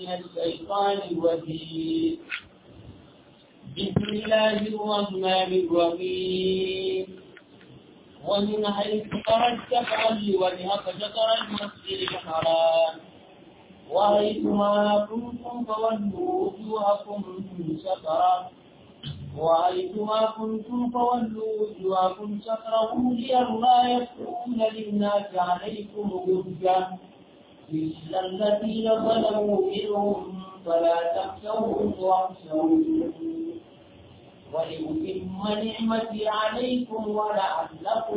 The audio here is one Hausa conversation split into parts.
من الشيطان الرجيم بسم الله الرحمن الرحيم ومن حيث خرجت فأل وجهك شطر المسجد الحرام وحيثما كنتم فولوا وجوهكم شطره وحيثما كنتم فولوا وجوهكم شطره لئلا يكون للناس عليكم حجة إلا الذين ظلموا منهم فلا تخشوهم واخشون ولأتم نعمتي عليكم ولعلكم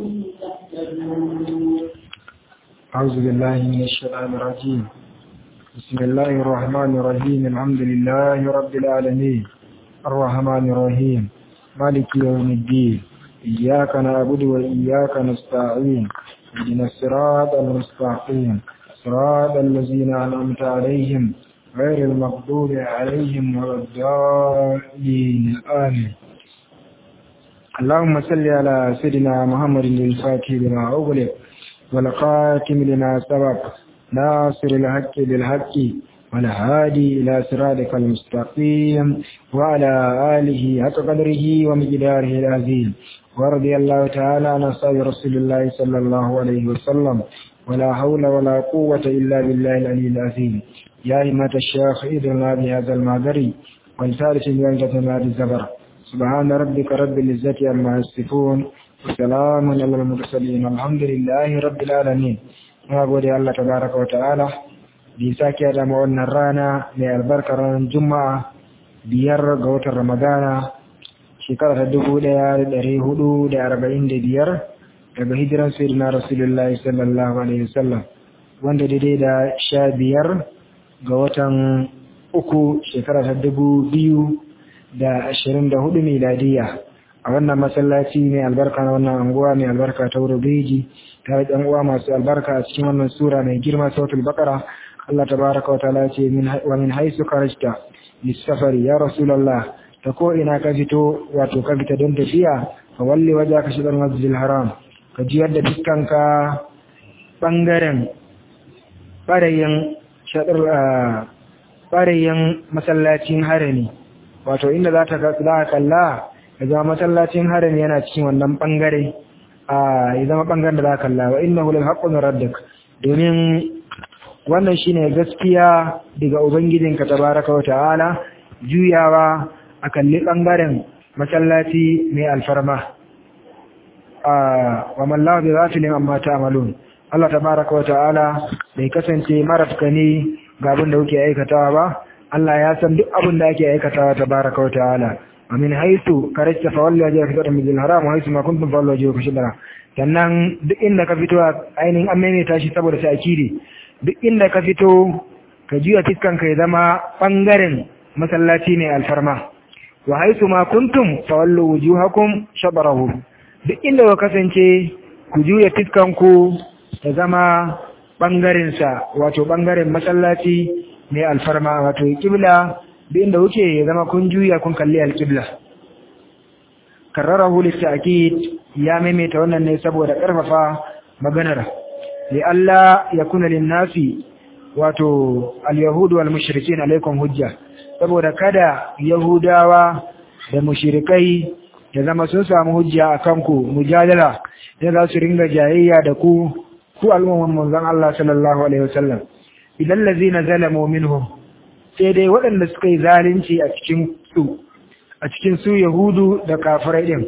تهتدون أعوذ بالله من الشيطان الرجيم بسم الله الرحمن الرحيم الحمد لله رب العالمين الرحمن الرحيم مالك يوم الدين إياك نعبد وإياك نستعين اهدنا الصراط المستقيم صراط الذين أنعمت عليهم غير المغضوب عليهم ولا الضالين آمين اللهم صل على سيدنا محمد الفاتح لما أغلق والقاتم لما سبق ناصر الحق بالحق والهادي إلى صراطك المستقيم وعلى آله حق قدره ومقداره العظيم ورضي الله تعالى عن أصحاب رسول الله صلى الله عليه وسلم ولا حول ولا قوة إلا بالله العلي العظيم يا همة الشيخ إذن بهذا المعذري والثالث بأنجة مال الزبر سبحان ربك رب العزة عما يصفون وسلام على المرسلين الحمد لله رب العالمين na gode Allah tabaraka wa ta'ala da ya sake da mu wannan rana mai albarkar ranar juma'a biyar ga watan ramadana shekara ta dubu ɗaya da ɗari hudu da arba'in da biyar daga hijiran sayyidina rasulullahi sallallahu alaihi wasallam wanda daidai da sha biyar ga watan uku shekara ta dubu biyu da ashirin da hudu miladiya a wannan masallaci mai albarka na wannan anguwa mai albarka ta wuri beji ta ɗan uwa masu albarka a cikin wannan sura mai girma sautul bakara Allah tabaraka wa ta'ala ce wa min haisu kharajta lisafari ya rasulullah ta ko ina ka fito wato ka fita don tafiya fa walli wajhaka shidal masjidil haram ka jiyar da dukkanka bangaren barayin shadar barayin masallacin harami wato inda za ta za kalla ya zama masallacin harami yana cikin wannan bangare a ya zama bangaren da za kalla wa innahu lal haqqu min rabbik domin wannan shine gaskiya daga ubangijinka tabaraka wa ta'ala juyawa a kalli bangaren masallaci mai alfarma a wa mallahu bi ghafilin amma ta'malun Allah tabaraka wa ta'ala bai kasance marafka ne ga abin da kuke aikatawa ba Allah ya san duk abin da ake aikatawa tabaraka wa ta'ala ومن حيث كرجت فولي وجهك شطر المسجد الحرام وحيث ما كنتم فولي وجهك شطرا sannan duk inda ka fito ainihin an maimaita shi saboda ta'kidi duk inda ka fito ka juya fiskan ka ya zama bangaren masallaci ne alfarma wa haisu ma kuntum fawallu wujuhakum shabarahu duk inda ka kasance ku juya fiskan ku ya zama bangaren sa wato bangaren masallaci ne alfarma wato kibla duk inda kuke ya zama kun juya kun kalli alƙibla karrarahu litta'kid ya maimaita wannan ne saboda ƙarfafa maganar li Allah ya kuna linnasi wato al-yahudu wal mushrikin alaikum hujja saboda kada yahudawa da mushrikai ya zama sun samu hujja akan ku mujadala da za su ringa jayayya da ku ku al'umman manzon Allah sallallahu alaihi wasallam idan lazina zalamu minhum sai dai waɗanda suka yi zalunci a cikin su a cikin su yahudu da kafirai din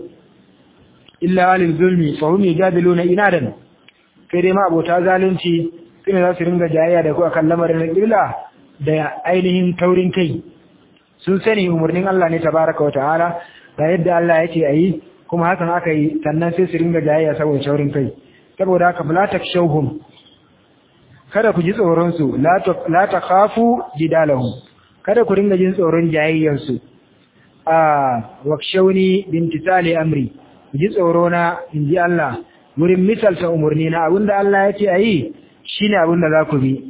illa alil zulmi fa hum yajadiluna inadan sai dai ma abota zalunci sune za su ringa jayayya da ku akan lamarin qibla da ainihin taurin kai sun sani umarnin Allah ne tabaraka wa ta'ala da yadda Allah yake ayi kuma hakan aka yi sannan sai su ringa jayayya saboda taurin kai saboda haka la takshawhum kada ku ji tsoronsu la ta kafu jidalahum kada ku ringa jin tsoron jayayyansu a wakshauni bintisali amri ku ji tsoro na in ji Allah wurin misalta umarni na abinda Allah ya ce a yi shi ne abinda za ku bi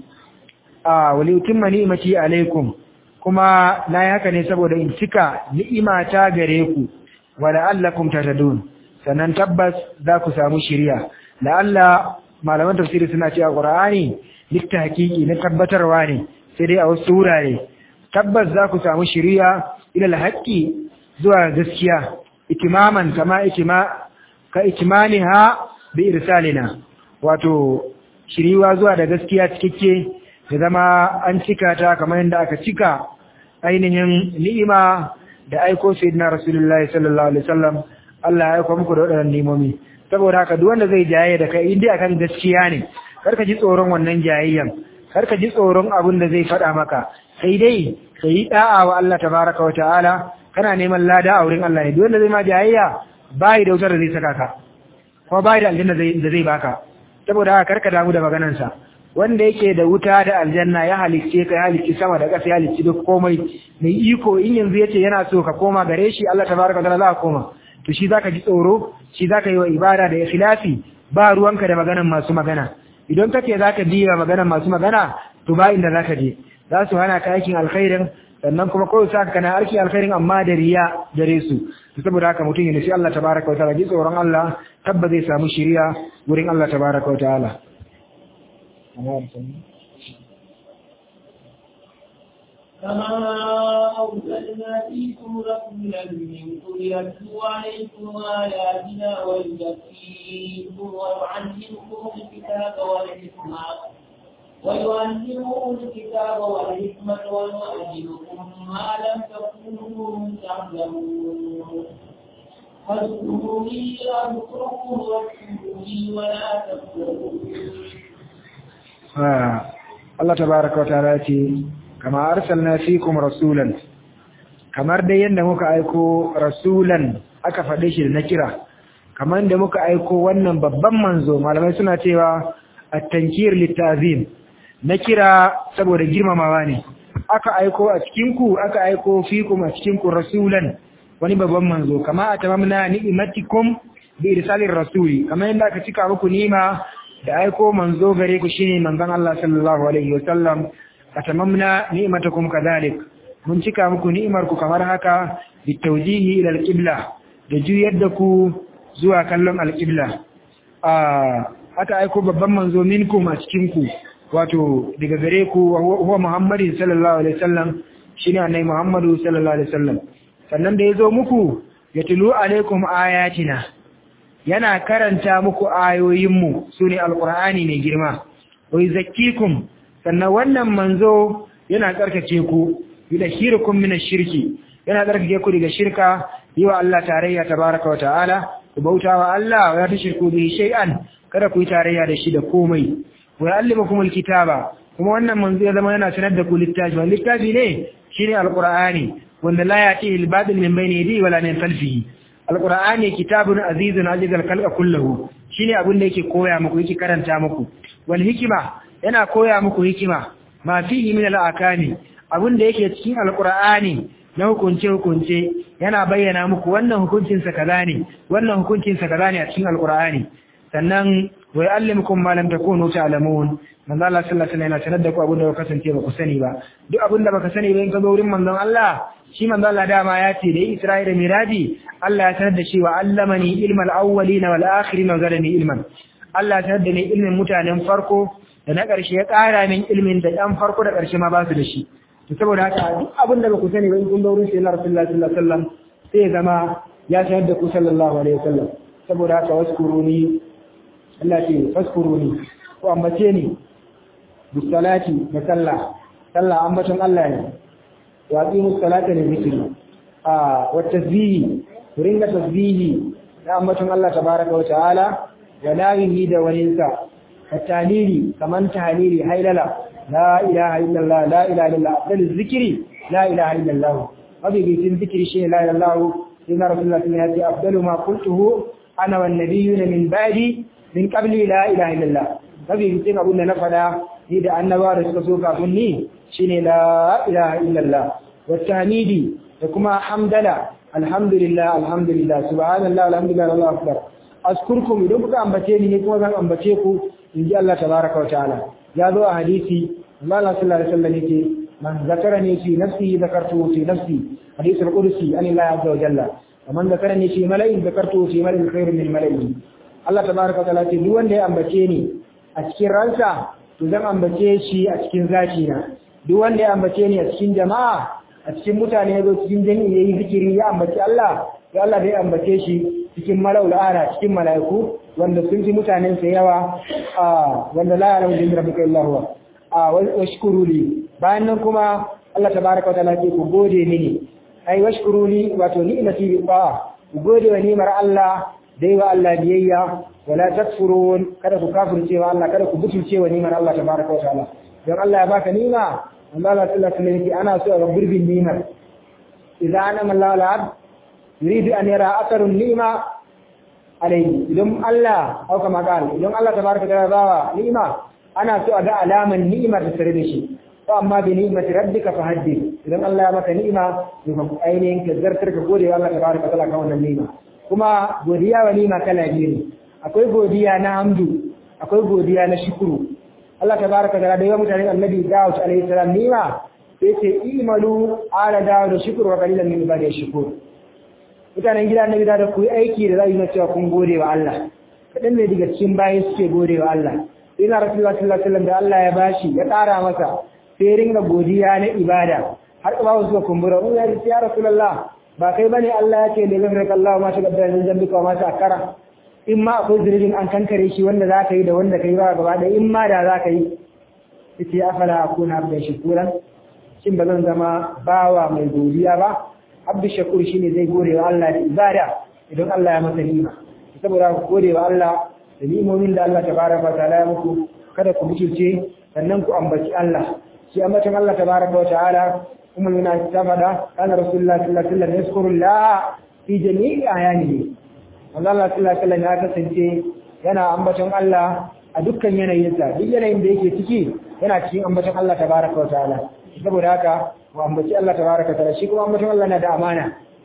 a wali utimma ni'imati alaikum kuma na yi haka ne saboda in cika ni'imata gare ku wa la'allakum tatadun sannan tabbas za ku samu shiriya la'alla malaman tafsiri suna cewa qur'ani litta hakiki na tabbatarwa ne sai dai a wasu wurare tabbas za ku samu shiriya ila alhaqi zuwa gaskiya itimaman kama itima ka itimaniha bi irsalina wato shiriwa zuwa da gaskiya cikakke da zama an cika ta kamar yadda aka cika ainihin ni'ima da aiko sayyidina rasulullahi sallallahu alaihi wasallam Allah ya aiko muku da wadannan nimomi saboda haka duk wanda zai jaye da kai indai akan gaskiya ne karka ji tsoron wannan jayayyan karka ji tsoron abin da zai faɗa maka sai dai ka yi da'a wa Allah tabaraka wa ta'ala kana neman lada a wurin Allah ne duk wanda zai ma jayayya bai da wutar da zai saka ka kuma bai da aljanna da zai baka saboda haka karka damu da maganarsa wanda yake da wuta da aljanna ya halicce ka ya halicci sama da ƙasa ya halicci duk komai mai iko in yanzu yace yana so ka koma gare shi Allah tabaraka ta'ala za ka koma to shi zaka ji tsoro shi zaka yi wa ibada da ikhlasi ba ruwanka da maganar masu magana idan kake zaka biya maganar masu magana to ba inda zaka je za su hana ka aikin alkhairin sannan kuma kawai sa kana arki alkhairin amma da riya gare su saboda haka mutum ya nufi Allah tabaraka wa ta'ala ji tsoron Allah tabba zai samu shiriya wurin Allah tabaraka wa ta'ala كما أرسلنا فيكم رسولا منكم يتلو عليكم آياتنا ويزكيكم ويعلمكم الكتاب والحكمة ويعلمكم الكتاب والحكمة ويعلمكم ما لم تكونوا تعلمون فاذكروني أذكركم واشكروني ولا تكفرون Allah tabaraka wataala ce kama arsalna fikum rasulan kamar dai yanda muka aiko rasulan aka faɗe shi da na kira kamar da muka aiko wannan babban manzo malamai suna cewa at-tankir litazim na kira saboda girmamawa ne aka aiko a cikin ku aka aiko fikum a cikin ku rasulan wani babban manzo kama atamamna ni'matikum bi irsalir rasuli kamar yanda aka cika muku nima da aiko manzo gare ku shine manzon Allah sallallahu alaihi wasallam atamamna ni'matakum kadhalik mun cika muku ni'imar ku kamar haka bitawjihi ila alqibla da juyar da ku zuwa kallon alqibla a aka aiko babban manzo minkum a cikin ku wato daga gare ku huwa Muhammadin sallallahu alaihi wasallam shine annabi Muhammadu sallallahu alaihi wasallam sannan da yazo muku yatlu alaikum ayatina yana karanta muku ayoyinmu su ne alƙur'ani mai girma wai zakkikum sannan wannan manzo yana tsarkake ku da shirkun mina shirki yana tsarkake ku daga shirka yi wa Allah tarayya tabaraka wa ta'ala ku bauta wa Allah wa ta shirku bihi shay'an kada ku yi tarayya da shi da komai wa ya'allimukum alkitaba kuma wannan manzo ya zama yana sanar da ku littafi wannan littafi ne shine alqur'ani wanda la ya'ti al-batil min bayni yadihi wala min khalfihi alqur'ani kitabun azizun ajizal khalqa kulluhu shine abin da yake koya muku yake karanta muku wal hikima yana koya muku hikima ma fihi min al-akani abin da yake cikin alqur'ani na hukunce hukunce yana bayyana muku wannan hukuncin sa kaza ne wannan hukuncin sa kaza ne a cikin alqur'ani sannan wa ya'allimukum ma lam takunu ta'lamun manzo Allah sallallahu alaihi wasallam yana sanar da ku abin da ba kasance ba ku sani ba duk abin da baka sani ba in ka zo wurin manzon Allah shi manzo Allah dama ya ce da Isra'ila miraji Allah ya sanar da shi wa allamani ilmal awwalin wal akhirin wa zalani ilman Allah ya sanar da ni ilmin mutanen farko da na ƙarshe ya ƙara min ilmin da ɗan farko da ƙarshe ma ba su da shi to saboda haka duk abin da ba ku sani ba in kun zo wurin sayyidina Rasulullah sallallahu alaihi wasallam sai ya zama ya sanar da ku sallallahu alaihi wasallam saboda haka waskuruni Allah ce faskuruni ko ambace ni bisalati da sallah sallah ambaton Allah ne wa aqimu salata li dhikri a wa tasbihi ringa tasbihi da ambaton Allah tabaraka wa ta'ala wa lahihi da waninsa at-talili kaman tahlili haylala la ilaha illallah la ilaha illallah afdal zikri la ilaha illallah abi bitin zikri shi la ilaha illallah inna rasulullah sallallahu alaihi afdalu ma qultuhu ana wan nabiyyuna min ba'di min qabli la ilaha illallah abi bitin abun da na fada ni da annabawa da suka so kafin ni shine la ilaha illallah والتهميدي وكما حمدلا الحمد لله الحمد لله سبحان الله الحمد لله الله أكبر أذكركم إذا كنت أنبتيني نكما كان أنبتيكم إن جاء الله تبارك وتعالى يا ذو حديثي الله صلى الله عليه وسلم يقول من ذكرني في نفسي ذكرته في نفسي حديث القدسي عن الله عز وجل ومن ذكرني في ملئ ذكرته في ملئ خير من ملئه الله تبارك وتعالى يقول دون ده أنبتيني أتكين رأسا تزم أنبتيه شي أتكين ذاتينا duk wanda ya ambace ni a cikin jama'a a cikin mutane ya zo cikin jami'i yayi zikiri ya ambaci Allah ya Allah zai ambace shi cikin malaul ala cikin malaiku wanda sun fi mutanen sa yawa a wanda la ya'lamu bi rabbika illa huwa a washkuru li bayan nan kuma Allah tabaaraka wa ta'ala ke ku gode mini ai washkuru li wato ni'mati bi ba ku gode wa ni'mar Allah dai wa Allah biyayya wala takfurun kada ku kafirce wa Allah kada ku butulce wa ni'mar Allah tabaaraka wa ta'ala don Allah ya baka ni'ma Allah sallallahu alaihi wasallam ana so ga gurbin ni'mar idan ana Allah al'abd yuridu an yara asarun ni'ma alayhi idan Allah au kama qal idan Allah tabaaraka wa ta'ala bawa ni'ma ana so a ga alaman ni'mar da tare da shi to amma bi ni'mati rabbika fahaddith idan Allah ya maka ni'ima to ka ainihin ka zartar ka gode wa Allah tabaaraka wa ta'ala kan wannan ni'ima kuma godiya wa ni'ima kala biyu ne akwai godiya na hamdu akwai godiya na shukuru Allah tabaaraka wa ta'ala da yawa mutanen annabi Dawud alaihi salam ni'ima sai ce imalu ala Dawud shukuru wa qalilan min ibadi shukuru mutanen gida annabi da ku yi aiki da za yi na cewa kun gode wa Allah kadan ne daga cikin bayan suke gode wa Allah ina rasulullah sallallahu alaihi wasallam da Allah ya bashi ya ƙara masa sai ringa godiya na ibada har ba wasu suka kumbura mu ya ce ya rasulullah ba kai bane Allah ya ce da gafara Allah ma ta gaddara min zambika ma ta akara in ma akwai zunubin an kankare shi wanda za ka yi da wanda ka yi ba gaba da in ma da za ka yi yace afala akuna abdan shukuran shin ba zan zama bawa mai godiya ba abdu shakur shine zai gode wa Allah da ibada idan Allah ya masa ni'ima saboda ku gode wa Allah da ni'imomin da Allah tabaraka wa ta'ala ya muku kada ku mutunce sannan ku ambaci Allah shi ambacin Allah tabaraka wa ta'ala kuma yana ta fada kana rasulullahi sallallahu alaihi wasallam yazkuru la fi jami'i ayanihi Allah sallallahu alaihi wasallam ya kasance yana ambacin Allah a dukkan yanayinsa duk yanayin da yake ciki yana cikin ambacin Allah tabaraka wa ta'ala saboda haka mu ambaci Allah tabaraka wa ta'ala shi kuma ambacin Allah na da amana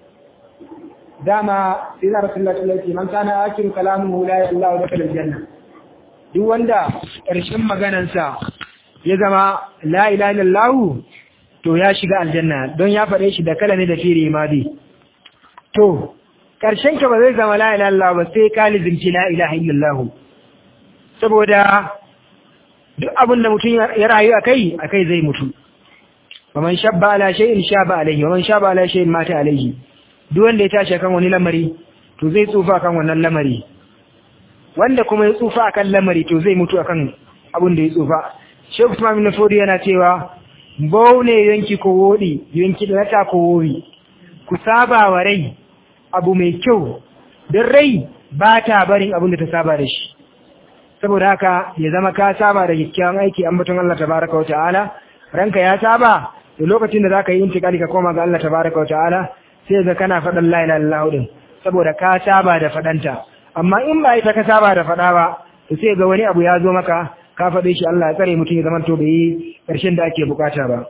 dama sai na rasulullahi sallallahu alaihi wasallam man kana akiru kalamuhu la ilaha illa huwa dakhala aljanna duk wanda ƙarshen maganansa ya zama la ilaha illallah to ya shiga aljanna don ya faɗe shi da kala ne da firi madi to ƙarshen ka ba zai zama la ilaha illallah ba sai ka lizinci la ilaha illallah saboda duk abin da mutum ya rayu akai akai zai mutu ومن شاب على شيء شاب عليه ومن شاب على شيء مات عليه duk wanda ya tashi kan wani lamari to zai tsufa kan wannan lamari wanda kuma ya tsufa akan lamari to zai mutu akan abin da ya tsufa Sheikh Usman bin Fodi yana cewa bau ne yanki ko wodi yanki da ta ko wori ku saba wa rai abu mai kyau don rai ba ta barin abin da ta saba da shi saboda haka ya zama ka saba da kyakkyawan aiki an batun Allah tabaraka wa ta'ala ranka ya saba da lokacin da zaka yi intikali ka koma ga Allah tabaraka wa ta'ala sai ga kana faɗan la ilaha illallah din saboda ka saba da faɗanta amma in ba ita ka saba da faɗa ba to sai ga wani abu ya zo maka ka faɗe shi Allah ya tsare mutum ya zama to bai yi ƙarshen da ake bukata ba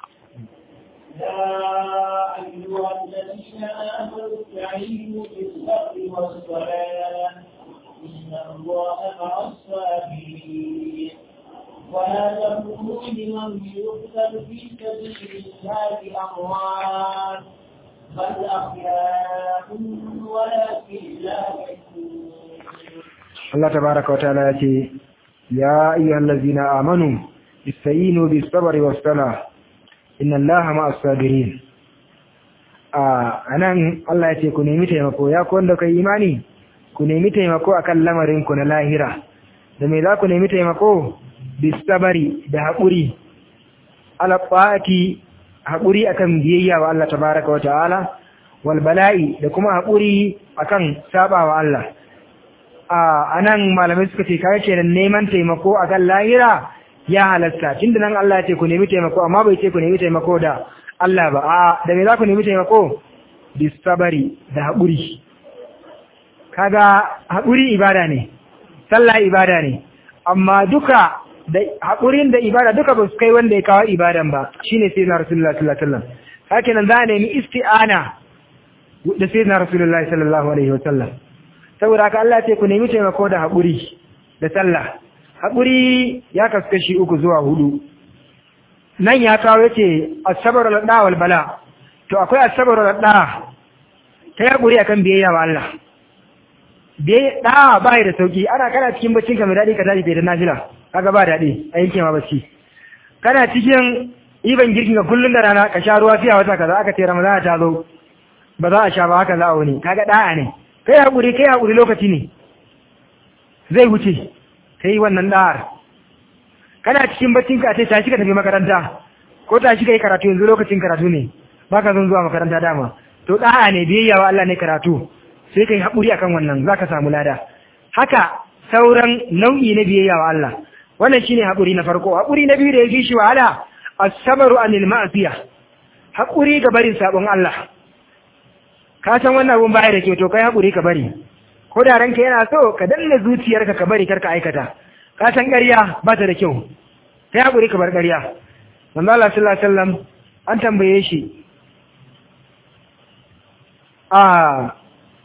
يا أيها الذين آمنوا استعينوا بالصبر والصلاة إن الله مع الصابرين ولا تكونوا لمن يقتل في سبيل الله أموات بل أحياء ولكن لا يشكرون Allah tabaraka wa ta'ala ya ce ya ayyuhal ladzina amanu istayinu bis sabri was salah inna Allaha ma'as sabirin a anan Allah ya ce ku nemi taimako ya ku wanda kai imani ku nemi taimako akan lamarin ku na lahira da me za ku nemi taimako bis sabri da haƙuri ala ta'ati haƙuri akan biyayya wa Allah tabaraka wa ta'ala wal bala'i da kuma haƙuri akan sabawa Allah a nan malamai suka ce kawai kenan neman taimako a kan lahira ya halatta tunda nan Allah ya ce ku nemi taimako amma bai ce ku nemi taimako da Allah ba a da me za ku nemi taimako bisabari da haƙuri kaga haƙuri ibada ne sallah ibada ne amma duka da haƙurin da ibada duka ba su kai wanda ya kawo ibadan ba shine sai na rasulullahi sallallahu alaihi wasallam haka nan za a nemi isti'ana da sai na rasulullahi sallallahu alaihi wasallam saboda haka Allah ce ku nemi taimako da haƙuri da sallah haƙuri ya kaskashi uku zuwa hudu nan ya kawo yace asabar al wal bala to akwai asabar al ta haƙuri akan biyayya wa Allah biyayya da ba da sauki ana kana cikin baccin ka mai dadi ka tashi bai da nafila kaga ba dadi a yanke ma bacci kana cikin iban girkin ka kullun da rana ka sha ruwa fiya wata kaza aka ce ramadana ta zo ba za a sha ba haka za a wani kaga da'a ne kai hakuri kai hakuri lokaci ne zai wuce kai wannan da'ar kana cikin baccin ka ce tashi ka tafi makaranta ko tashi kai karatu yanzu lokacin karatu ne baka zan zuwa makaranta dama to da'a ne biyayya wa Allah ne karatu sai kai hakuri akan wannan zaka samu lada haka sauran nau'i na biyayya wa Allah wannan shine hakuri na farko hakuri na biyu da yake shi wahala as-sabru anil ma'siya hakuri ga barin sabon Allah ka san wannan abun baya da ke to kai hakuri ka bari ko da ranka yana so ka danna zuciyarka ka bari karka aikata ka san ƙarya ba ta da kyau kai hakuri ka bar ƙarya manzo Allah sallallahu alaihi wasallam an tambaye shi a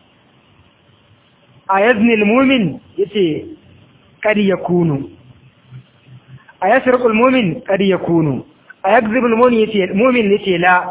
a yazni al-mu'min yace kad yakunu a yasriqu al-mu'min kad yakunu a yakzibu al-mu'min yace mu'min yace la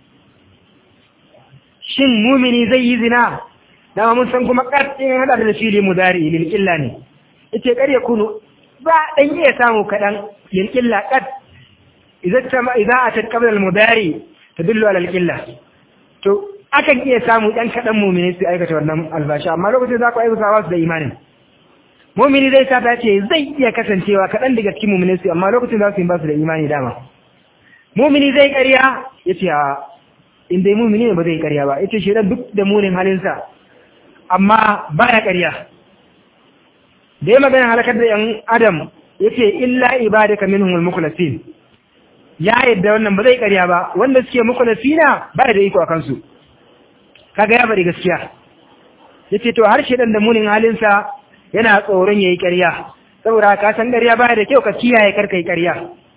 shin mu'mini zai yi zina dama mun san kuma kadin hada da fili mudari lil illa ne yace kad yakunu ba dan iya samu kadan lil illa kad idza tama idza atat qabla al-mudari tadullu ala al-illa to akan iya samu ɗan kaɗan mumini su aikata wannan albashi amma lokacin za ku aikata ba su da imanin mumini zai sata ce zai iya kasancewa kaɗan daga cikin mumini su amma lokacin za su yi ba su da imani dama mumini zai ƙarya ya ce a inda mumini ne ba zai ƙarya ba ya ce shi duk da munin halinsa amma ba ya ƙarya da ya magana halakar da ‘yan adam ya ce illa ibadaka minhumul mukhlasin ya yadda wannan ba zai ƙarya ba wanda suke mukhlasina ba da iko a kansu kaga ya bari gaskiya yace to har shedan da munin halinsa yana tsoron yayi ƙarya saboda ka san ƙarya baya da kyau ka kiyaye karka yi ƙarya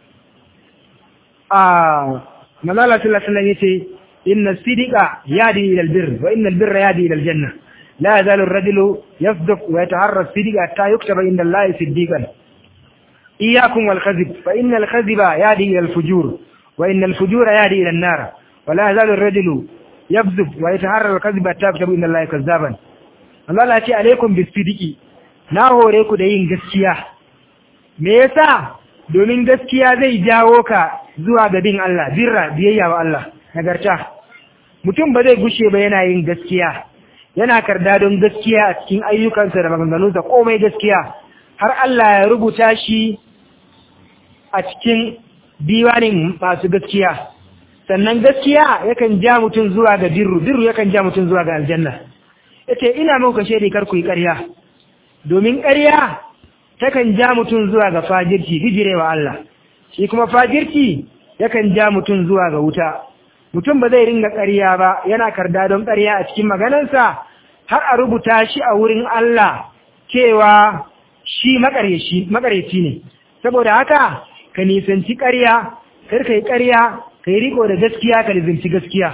ah malala sallallahu alaihi wasallam yace inna sidiqa yadi ila albir wa inna albirra yadi ila aljanna la yazalu ar-rajulu yasduq wa yataharra as-sidqa hatta yuktaba inda allahi siddiqan iyyakum wal kadhib fa inna al-kadhiba yadi ila al-fujur wa inna al-fujura yadi ila an-nar wa la yazalu ar-rajulu yabzub wa yataharrar kadhiba tabtabu inna allaha kazzaban Allah ya ce alaikum bisidiki na hore ku da yin gaskiya me yasa domin gaskiya zai jawo ka zuwa ga bin Allah birra biyayya wa Allah nagarta mutum ba zai gushe ba yana yin gaskiya yana karda don gaskiya a cikin ayyukansa da maganganunsa komai gaskiya har Allah ya rubuta shi a cikin diwanin masu gaskiya sannan gaskiya yakan ja mutum zuwa ga birru birru yakan ja mutum zuwa ga aljanna yace ina muku shaidi kar ku yi ƙarya domin ƙarya takan ja mutum zuwa ga fajirci bijirewa Allah shi kuma fajirci yakan ja mutum zuwa ga wuta mutum ba zai ringa ƙarya ba yana karda don ƙarya a cikin maganarsa har a rubuta shi a wurin Allah cewa shi makareci ne saboda haka ka nisanci ƙarya kar ka yi ƙarya ka yi riko da gaskiya ka lizinci gaskiya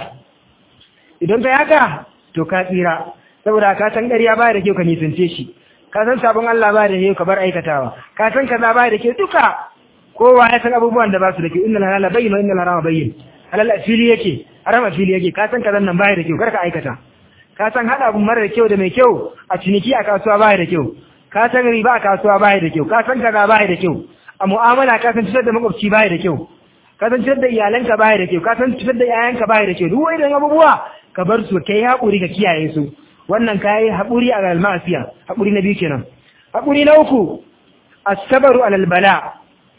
idan ka haka to ka tsira saboda ka san ƙarya ba da kyau ka nisance shi ka san sabon Allah ba da kyau ka bar aikatawa ka san kaza ba da kyau duka kowa ya san abubuwan da ba su da kyau innal halala bayyin wa innal harama bayyin halal fili yake haram fili yake ka san kazan nan ba da kyau kar ka aikata ka san hada abu mara da kyau da mai kyau a ciniki a kasuwa ba da kyau ka san riba a kasuwa ba da kyau ka san kaza ba da kyau a mu'amala ka san cutar da makwabci ba da kyau ka san cutar da iyalanka ba da kyau ka san cutar da yayanka ba da kyau duk wani abubuwa ka bar su kai haƙuri ka kiyaye su wannan ka yi haƙuri a galmasiya haƙuri na biyu kenan haƙuri na uku asabaru alal bala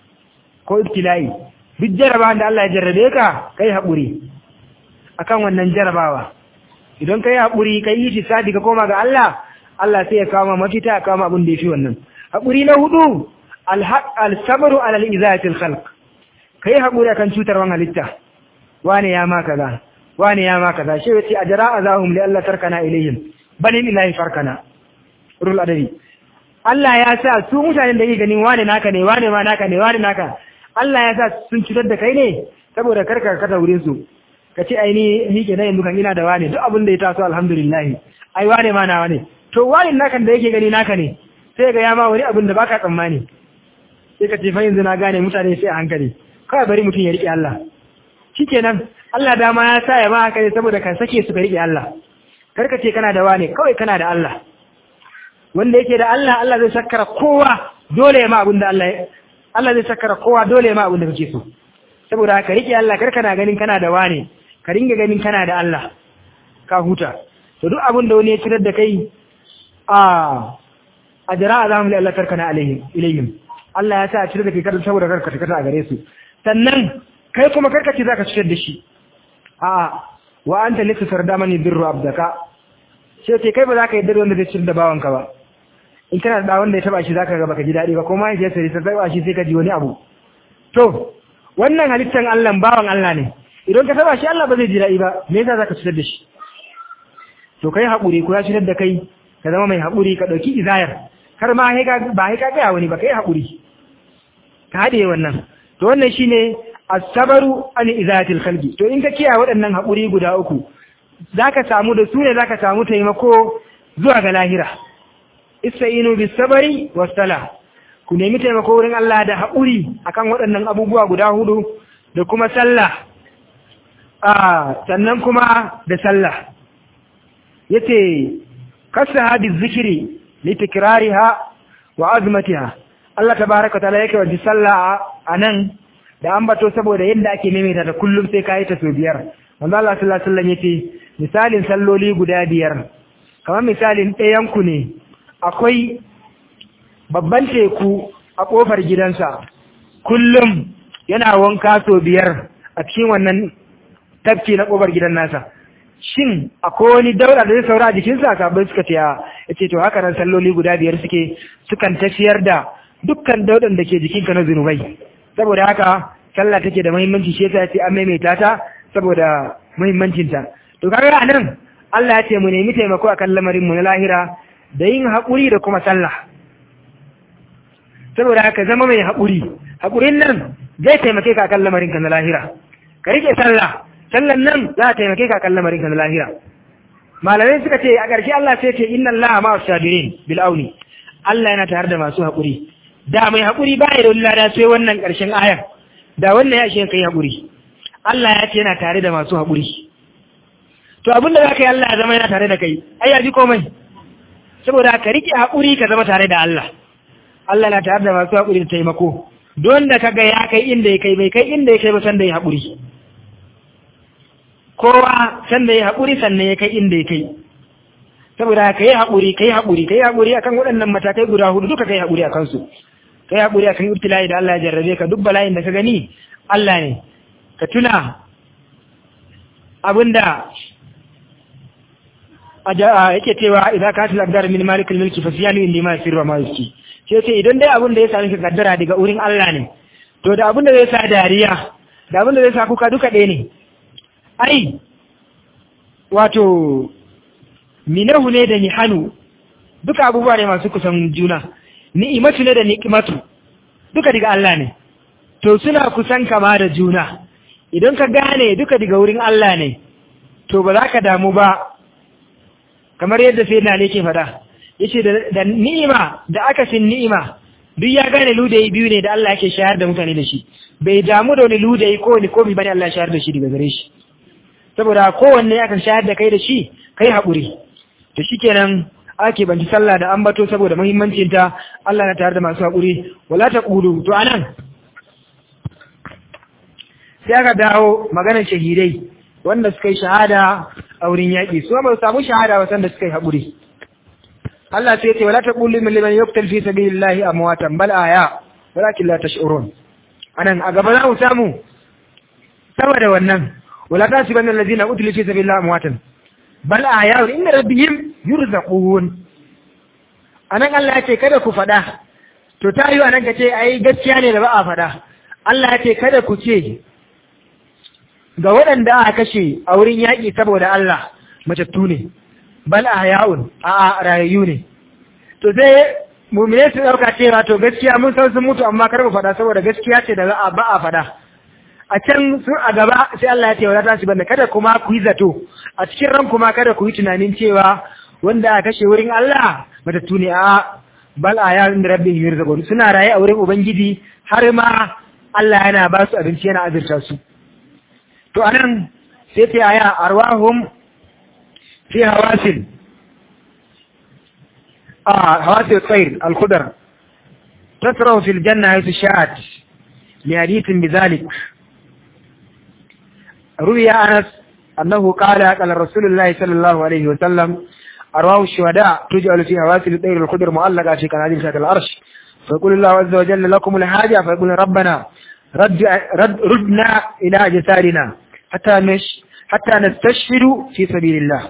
ko ibtila'i duk jarabawan da Allah ya jarrabe ka kai haƙuri akan wannan jarabawa idan kai haƙuri kai yi shi sadi ka koma ga Allah Allah sai ya kawo ma mafita ya kawo ma abin da yafi wannan haƙuri na hudu al-sabru alal izatil khalq kai haƙuri akan cutarwan halitta wane ya ma kaza wane ya ma kaza shi yace ajra azahum li Allah tarkana ilayhim balin ilahi farkana rul adabi Allah ya sa su mutanen da yake ganin wane naka ne wane ma naka ne wane naka Allah ya sa sun cutar da kai ne saboda karka kata wurin su ka ce ai ni ni ke yanzu kan ina da wane duk abin da ya taso alhamdulillah ai wane ma nawa ne to wane naka da yake gani naka ne sai ga ya ma wani abin da baka tsammani sai ka ce fa yanzu na gane mutane sai a hankali kawai bari mutum ya rike Allah shikenan Allah dama ya sa ya ma haka ne saboda ka sake su ka rike Allah karka ce kana da wane kawai kana da Allah wanda yake da Allah Allah zai sakkara kowa dole ya ma abin da Allah Allah zai sakkara kowa dole ya ma abin da kake so saboda ka rike Allah kar kana ganin kana da wane ka ringa ganin kana da Allah ka huta to duk abin da wani ya cirar da kai a a jira azamu li Allah tarkana alaihim ilayhim Allah ya sa a cirar da kai kada saboda karka ta a gare su sannan kai kuma karka ce zaka cirar da shi a wa anta lika sardamani birru abdaka sai ce kai ba za ka yi dare wanda zai cirar da bawanka ba in kana da wanda ya taba shi zaka ga baka ji dadi ba ko ma ya sai ta taba shi sai ka ji wani abu to wannan halittan Allah bawan Allah ne idan ka taba shi Allah ba zai ji dadi ba me yasa zaka cirar da shi to kai haƙuri ko ya cirar da kai ka zama mai haƙuri ka ɗauki izayar har ma ba haika gaya wani ba kai haƙuri ka haɗe wannan to wannan shine asabaru an izayatil khalqi to in ka kiyaye waɗannan haƙuri guda uku zaka samu da su ne zaka samu taimako zuwa ga lahira istainu bis sabari was sala ku nemi taimako wurin Allah da haƙuri akan waɗannan abubuwa guda hudu da kuma sallah a sannan kuma da sallah yace kasaha bizikri litikrariha wa azmatiha Allah tabaaraka taala yake wa sallah anan da ambato saboda yadda ake maimaita ta kullum sai kai ta so biyar manzo Allah sallallahu alaihi wasallam yace misalin salloli guda biyar kamar misalin ɗayan ku ne akwai babban teku a kofar gidansa kullum yana wanka so biyar a cikin wannan tafki na kofar gidan nasa shin akwai wani daura da zai saura a jikinsa sabai suka ce ya ce to haka nan salloli guda biyar suke sukan tafiyar da dukkan daudan da ke jikinka na zunubai saboda haka sallah take da muhimmanci shi yasa ya ce an maimaita ta saboda muhimmancinta to kaga a nan Allah ya ce mu nemi taimako akan lamarin mu na lahira da yin haƙuri da kuma sallah saboda haka zama mai haƙuri haƙurin nan zai taimake ka akan lamarin ka na lahira ka rike sallah sallan nan za ta taimake ka kan lamarin kan lahira malamai suka ce a ƙarshe Allah sai ce inna Allah ma sabirin bil auni Allah yana tare da masu haƙuri da mai haƙuri ba ya da wani lada sai wannan ƙarshen ayar da wannan ya shi kai haƙuri Allah ya ce yana tare da masu haƙuri to abin da za ka yi Allah ya zama yana tare da kai ai ya ji komai saboda ka riƙe haƙuri ka zama tare da Allah Allah na tare da masu haƙuri da taimako don da kaga ya kai inda ya kai bai kai inda ya kai ba san da ya haƙuri kowa sanda ya haƙuri sannan ya kai inda ya kai saboda ka yi haƙuri ka yi haƙuri ka yi haƙuri akan waɗannan matakai guda hudu duka ka yi haƙuri a kansu ka yi haƙuri akan ibtila'i da Allah ya jarrabe ka duk bala'in da ka gani Allah ne ka tuna abinda yake cewa idan ka tila dar min malikul mulki fa siyanu indi ma sirra ma yuski sai ce idan dai abin da ya sami ka kaddara daga wurin Allah ne to da abin da zai sa dariya da abin da zai sa kuka duka ɗaya ne ai wato minahu ne da nihanu duka abubuwa ne masu kusan juna ni'imatu ne da ni'imatu duka daga Allah ne to suna kusan kama da juna idan ka gane duka daga wurin Allah ne to ba za ka damu ba kamar yadda sai na ke fada yace da ni'ima da akasin ni'ima duk ya gane ludayi biyu ne da Allah yake shayar da mutane da shi bai damu da wani ludayi ko wani komi bane Allah shayar da shi daga gare shi saboda kowanne aka shayar da kai da shi kai haƙuri to shikenan ake banci sallah da ambato saboda muhimmancin ta Allah na tare da masu haƙuri wala taqulu to anan sai aka dawo maganar shahidai wanda suka yi shahada a wurin yaƙi su ba su samu shahada ba sanda suka yi haƙuri Allah sai ya ce wala taqulu min liman yuqtal fi sabilillahi amwatan bal aya walakin la tash'urun anan a gaba za mu samu saboda wannan ولا تحسبن الذين قتلوا في سبيل الله امواتا بل احياء عند ربهم يرزقون anan Allah ya ce kada ku fada to ta yi anan ka ce ai gaskiya ne da ba a fada Allah ya ce kada ku ce ga waɗanda aka kashe a wurin yaƙi saboda Allah matattu ne bal ahya'un a rayayyu ne to sai mu'mine su dauka cewa to gaskiya mun san sun mutu amma kar mu fada saboda gaskiya ce da ba a fada a can sun a gaba sai Allah ya ce wala ta banda kada kuma ku yi zato a cikin ran kuma kada ku yi tunanin cewa wanda aka kashe wurin Allah matattu ne a bal aya inda rabbi yurzaqun suna raye a wurin ubangiji har ma Allah yana ba su abinci yana azurta su to anan sai ta aya arwahum fi hawasil a hawasil tsair al-khudar tasrahu fil janna haythu sha'at li hadithin bidhalik ruwiya anas annahu qala qala rasulullahi sallallahu alaihi wa sallam arwahu shuhada tuj'alu fi hawasil at-tayr al-khudr mu'allaqa fi qanadil shakal arsh فيقول الله عز وجل لكم الحاجة فيقول ربنا رد رد ردنا إلى أجسادنا حتى نش حتى نستشهد في سبيل الله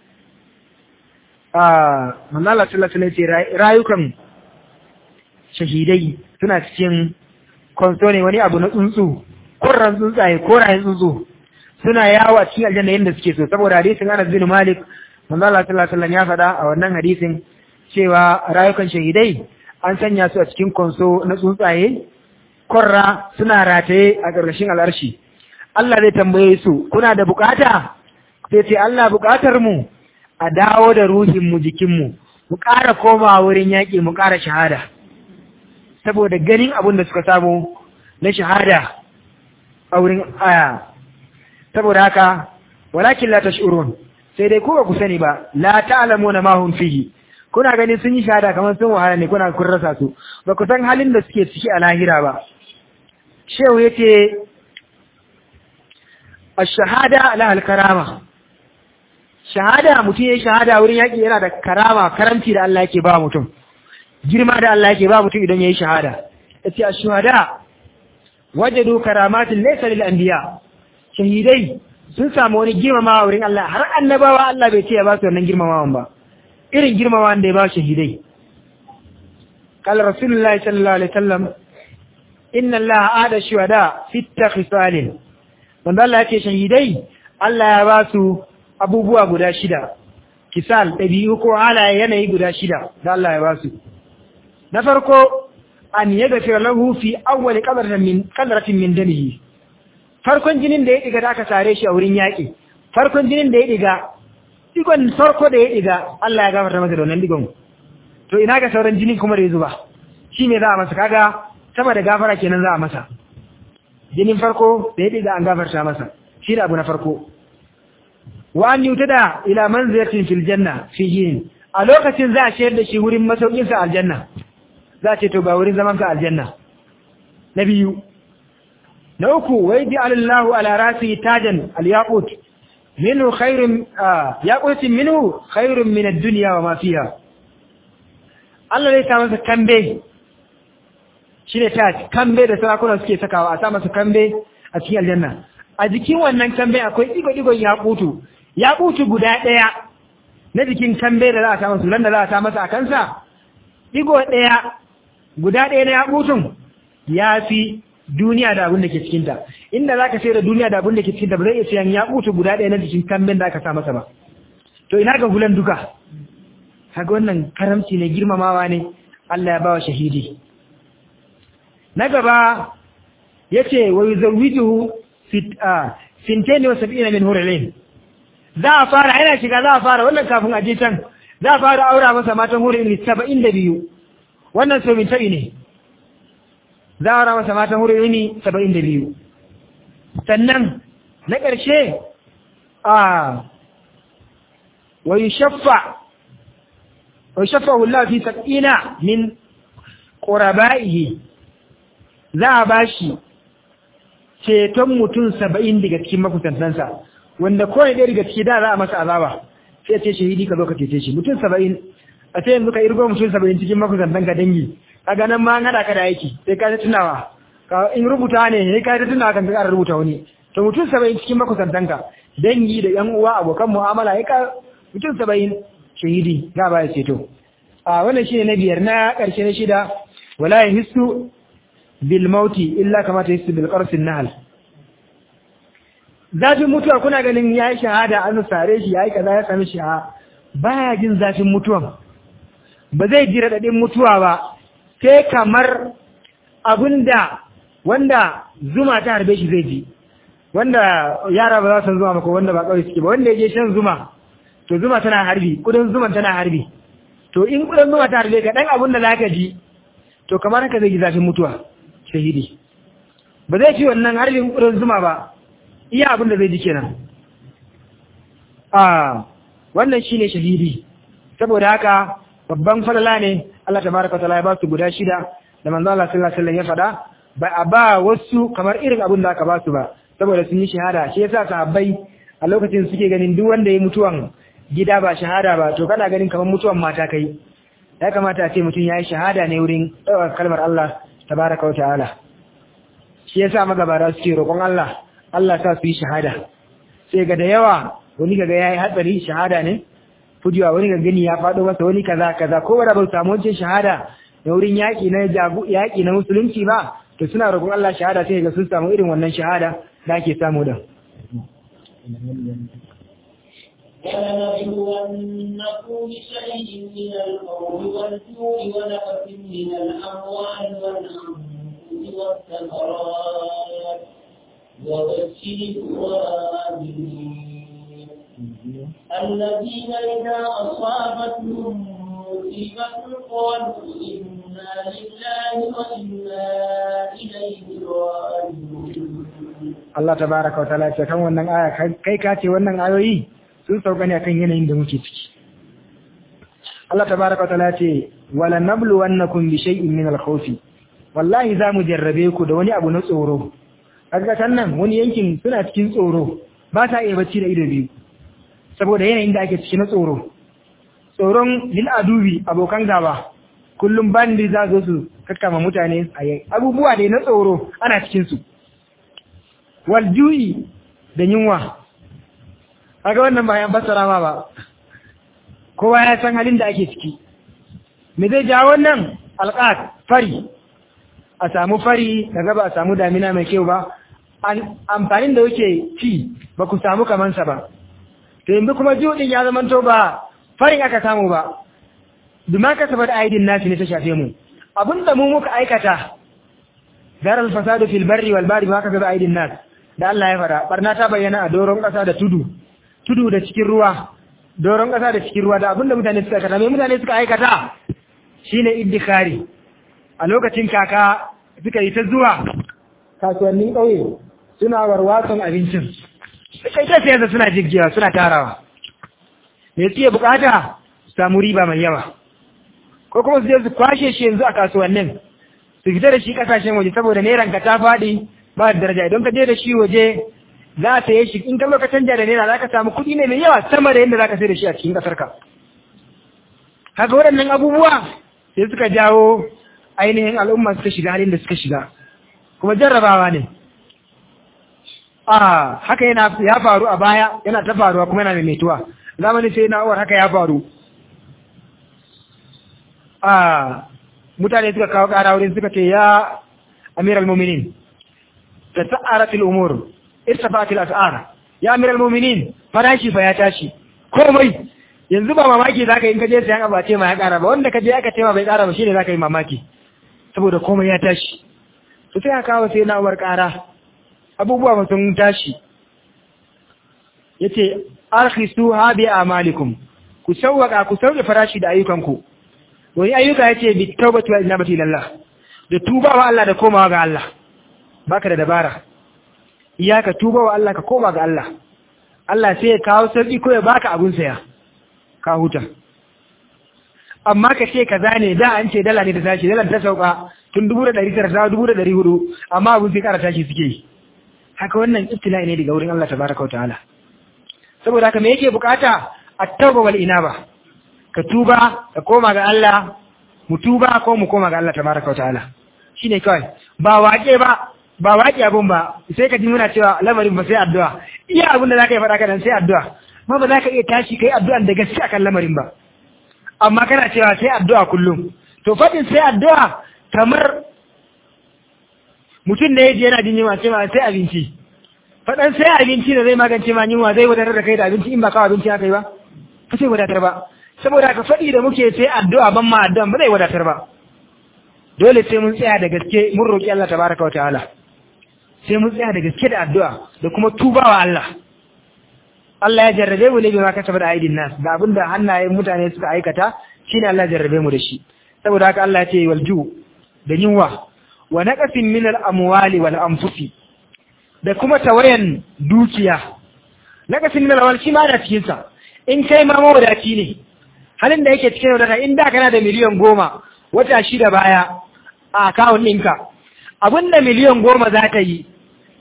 آه من الله صلى الله عليه وسلم رايكم shahidai suna cikin kwanso ne wani abu na tsuntsu kurran tsuntsaye korayen tsuntsu suna yawo a cikin aljanna yadda suke so saboda hadisin Anas bin Malik manzo Allah sallallahu alaihi wasallam ya faɗa a wannan hadisin cewa rayukan shahidai an sanya su a cikin konso na tsuntsaye korra suna rataye a ƙarƙashin al'arshi Allah zai tambaye su kuna da bukata sai ce Allah bukatar mu a dawo da ruhin mu jikin mu mu ƙara koma wurin yaƙi mu ƙara shahada saboda ganin abin da suka samu na shahada a wurin aya saboda haka walakin la tash'urun sai dai ku ba ku sani ba la ta'lamuna ma hum fihi kuna ganin sun yi shahada kamar sun wahala ne kuna kun rasa su ba ku san halin da suke ciki a lahira ba shehu yace ash-shahada la al-karama shahada mutum yayin shahada wurin yaki yana da karama karamci da Allah yake ba mutum girma da Allah yake ba mutum idan yayi shahada yace ash-shuhada wajadu karamatin laysa lil anbiya shahidai sun samu wani girmamawa wurin Allah har annabawa Allah bai ce ya ba su wannan girmamawan ba irin girmama da ya ba shahidai قال رسول الله صلى الله عليه وسلم إن الله عاد الشهداء ست خصال wanda Allah ya ce shahidai Allah ya ba su abubuwa guda shida kisal ɗabi'u ko halaye yanayi guda shida da Allah ya ba su na farko an yaga fi lahu fi awwali qadratin min qadratin min damihi farkon jinin da ya diga da aka sare shi a wurin yaƙi farkon jinin da ya diga digon farko da ya diga Allah ya gafarta masa da wannan digon to ina ga sauran jinin kuma da ya zuba shi me za a masa kaga sama da gafara kenan za a masa jinin farko da ya diga an gafarta masa shi da abu na farko wa an yutada ila manzilatin fil janna fi yin a lokacin za a shayar da shi wurin masaukin sa aljanna za a ce to ga wurin zaman ka aljanna na biyu na uku wai bi alallahu ala rasi tajan al yaqut minhu khairun yaqutin minhu khairun min ad-dunya wa ma fiha Allah zai sa masa kambe shi ne ta kambe da sarakuna suke sakawa a sa masa kambe a cikin aljanna a jikin wannan kambe akwai digo-digon yakutu yakutu guda ɗaya na jikin kambe da za a sa masa da za a sa masa a kansa digo ɗaya guda ɗaya na yakutun ya fi duniya da abin da ke cikinta inda za ka sai da duniya da abin da ke cikinta ba zai iya sayan yakutu guda ɗaya na jikin kamben da aka sa masa ba to ina ga hulan duka kaga wannan karamci ne girmamawa ne Allah ya bawa shahidi na gaba yace wa yuzawwijuhu fit fintaini wa sab'ina min hurulain za a fara yana shiga za a fara wannan kafin a je can za a fara aura masa matan hurulain 72 wannan so min tabi ne za a aura masa matan hurulain 72 sannan na ƙarshe a wa yushaffa وشفه الله في سبعين من قربائه za a bashi ceton mutum saba'in daga cikin makusantansa wanda kawai ɗaya daga ciki da za a masa azaba sai ce shahidi ka zo ka cece shi mutum saba'in a ce yanzu ka irgo mutum saba'in cikin makusantanka dangi a ganin ma haɗa ka da aiki sai ka ta tunawa ka in rubuta ne sai ka ta tunawa kan ka ƙara rubuta wani to mutum saba'in cikin makusantanka dangi da ƴan uwa abokan mu'amala ya ka mutum saba'in shahidi za ba ya ceto a wannan shine na biyar na ƙarshe na shida wala yahissu bil mauti illa kama ta yahissu bil qarsin nahl zafin mutuwa kuna ganin yayi shahada an sare shi yayi kaza ya sami shi a baya jin zafin mutuwan ba zai ji radadin mutuwa ba sai kamar abinda wanda zuma ta harbe shi zai ji wanda yara ba za su zuma ba ko wanda ba kawai suke ba wanda ya je shan zuma to zuma tana harbi kudin zuman tana harbi to in kudin zuma ta harbe ka dan abin da zaka ji to kamar haka zai ji zafin mutuwa shahidi ba zai ci wannan harbin kudin zuma ba iya abin da zai ji kenan a wannan shine shahidi saboda haka babban falala ne Allah tabaraka taala ya ba su guda shida da manzo Allah sallallahu alaihi wasallam ya faɗa ba a ba wasu kamar irin abin da aka ba su ba saboda sun yi shahada shi yasa sahabbai a lokacin suke ganin duk wanda ya mutuwan gida ba shahada ba to kana ganin kamar mutuwan mata kai ya kamata a ce mutum ya yi shahada ne wurin ɗaukar kalmar Allah tabaraka wa ta'ala shi yasa magabara suke roƙon Allah Allah sa su yi shahada sai ga da yawa wani kaga yayi hatsari shahada ne fujiwa wani ga gani ya faɗo masa wani kaza kaza ko wanda bai samu wancan shahada da wurin yaƙi na jagu yaƙi na musulunci ba to suna roƙon Allah shahada sai ga sun samu irin wannan shahada da ake samu da ولنبلونكم بشيء من القول والجوع ونقص من الأموال والأنفس والثمرات وبشر الصابرين الذين إذا أصابتهم مصيبة قالوا إنا لله وإنا إليه راجعون Allah tabaraka wa ta'ala ce kan wannan aya kai ka ce wannan ayoyi sun sauka ne akan yanayin da muke ciki Allah tabaraka wa ta'ala ce wala nabluwannakum bi shay'in min al-khawfi wallahi za mu jarrabe ku da wani abu na tsoro kaga nan wani yankin suna cikin tsoro ba ta iya bacci da ido biyu saboda yanayin da ake ciki na tsoro tsoron lil adubi abokan gaba kullum bandi za zo su kakkama mutane a yi abubuwa da na tsoro ana cikin su wal ju'i da yunwa kaga wannan ba yan fassara ma ba kowa ya san halin da ake ciki me zai ja wannan alqat fari a samu fari daga ba a samu damina mai kyau ba amfanin da yake ci ba ku samu kamansa ba to yanzu kuma juɗin ya zama to ba farin aka samu ba duma ka sabar aidin nasi ne ta shafe mu abinda mu muka aikata zarar fasadu fil barri wal bari ma ka sabar aidin nas da Allah ya fara barna ta bayyana a doron ƙasa da tudu tudu da cikin ruwa doron ƙasa da cikin ruwa da abinda mutane suka aikata mai mutane suka aikata shine iddikari a lokacin kaka suka yi ta zuwa kasuwannin ƙauye suna warwatson abincin suka yi ta sayarsa suna jirgiya suna tarawa me suke bukata su samu riba mai yawa ko kuma su je su kwashe shi yanzu a kasuwannin su fita da shi kasashen waje saboda neran ka ta faɗi ba da daraja idan ka je da shi waje za a saye shi in ka zo ka canja da naira za ka samu kuɗi ne mai yawa sama da yadda za ka sai da shi a cikin ƙasar ka haka waɗannan abubuwa sai suka jawo ainihin al'umma suka shiga halin da suka shiga kuma jarrabawa ne a haka yana ya faru a baya yana ta faruwa kuma yana maimaituwa zamanin sai na uwar haka ya faru a mutane suka kawo ƙara wurin suka ce ya amir al-muminin da sa'aratul umur irtafatil as'ar ya amir al-muminin farashi fa ya tashi komai yanzu ba mamaki zaka in ka je sayan abace ma ya ƙara ba wanda ka je aka ce ma bai ƙara ba shine zaka yi mamaki saboda komai ya tashi to sai aka kawo sai na uwar ƙara abubuwa ba sun tashi yace arkhisu ha bi amalikum ku sawwaka ku sauke farashi da ayyukanku wani ayyuka yace bi tawbati wa inabati ilallah da tuba wa Allah da komawa ga Allah baka da dabara iyaka tuba wa Allah ka koma ga Allah Allah sai ya kawo sauki ko ya baka abun saya ka huta amma ka ce kaza ne da an ce dala ne da tashi dala ta sauka tun dubu da ɗari tara ta dubu da ɗari hudu amma abun sai kara tashi suke yi haka wannan ibtila'i ne daga wurin Allah tabaraka wa ta'ala saboda haka me yake bukata at-tauba wal inaba ka tuba ka koma ga Allah mu tuba ko mu koma ga Allah tabaraka wa ta'ala shine kawai ba waƙe ba ba waƙe abun ba sai ka ji muna cewa lamarin ba sai addu'a iya abin da zaka yi faɗa kana sai addu'a ma ba za ka iya tashi kai addu'an da gaske akan lamarin ba amma kana cewa sai addu'a kullum to faɗin sai addu'a kamar mutum da ya je yana jin yunwa ce ma sai abinci faɗan sai abinci da zai magance ma yunwa zai wadatar da kai da abinci in ba kawo abinci aka yi ba ba sai wadatar ba saboda ka faɗi da muke sai addu'a ban ma addu'a ba zai wadatar ba dole sai mun tsaya da gaske mun roƙi Allah tabaraka wa ta'ala sai mun tsaya da gaske da addu'a da kuma tubawa Allah Allah ya jarrabe mu ne bai ma kasaba da aidin nas da abinda hannayen mutane suka aikata shine Allah ya jarrabe mu da shi saboda haka Allah ya ce walju da yunwa wa naqasin min al-amwali wal anfusi da kuma tawayan dukiya naqasin min al shi ma da cikin sa in kai ma mawadaci ne halin da yake cikin wadata in da kana da miliyan goma wata shida baya a akawun ɗinka abinda miliyan goma za ta yi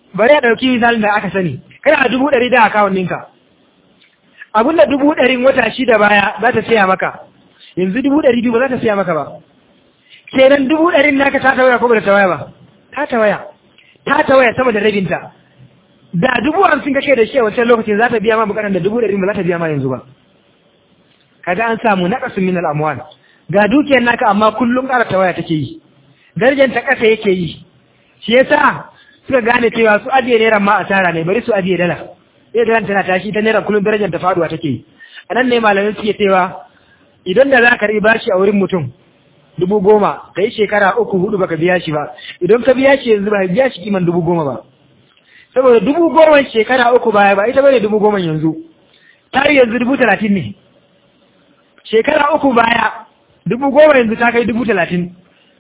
bari a ɗauki misalin da aka sani kana a dubu ɗari da akawun ɗinka abin da dubu ɗarin wata shida baya za ta siya maka yanzu dubu ɗari biyu ba za ta siya maka ba kenan dubu ɗarin naka ta tawaya ko ba ta tawaya ba ta tawaya ta tawaya sama da rabinta da dubu hamsin kake da shi a wancan lokacin za ta biya ma bukatar da dubu ɗari ba za ta biya ma yanzu ba kaga an samu naqasun min al-amwal ga dukiyar naka amma kullum ƙara tawaya take yi darajar ta ƙasa yake yi shi yasa suka gane cewa su ajiye naira ma asara ne bari su ajiye dala sai dala tana tashi ta naira kullum darajar ta faduwa take yi a nan ne malamai suke cewa idan da za ka riba shi a wurin mutum dubu goma ka yi shekara uku hudu baka biya shi ba idan ka biya shi yanzu ba biya shi kiman dubu goma ba saboda dubu goma shekara uku baya ba ita bane dubu goma yanzu ta yi yanzu dubu talatin ne shekara uku baya dubu goma yanzu ta kai dubu talatin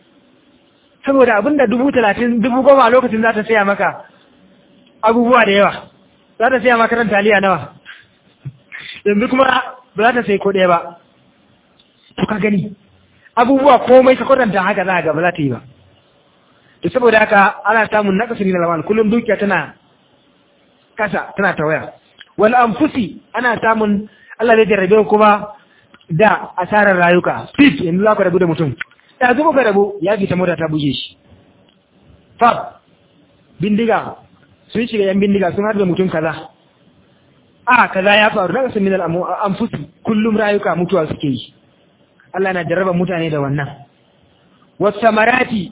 saboda abinda dubu talatin dubu goma a lokacin za ta saya maka abubuwa da yawa za ta saya maka ran taliya nawa yanzu kuma ba za ta sai ko ɗaya ba to ka gani abubuwa komai ka kwatanta haka za ga ba za ta yi ba to saboda haka ana samun nakasu ne na lamal kullum dukiya tana kasa tana tawaya wal anfusi ana samun Allah zai jarrabe kuma da asarar rayuka fit yanzu za ku rabu da mutum ya zuba ka rabu ya fita mota ta buge shi fab bindiga sun shiga yan bindiga sun harbe mutum kaza a kaza ya faru daga sun minal anfusi kullum rayuka mutuwa suke yi Allah na jarraba mutane da wannan wasamarati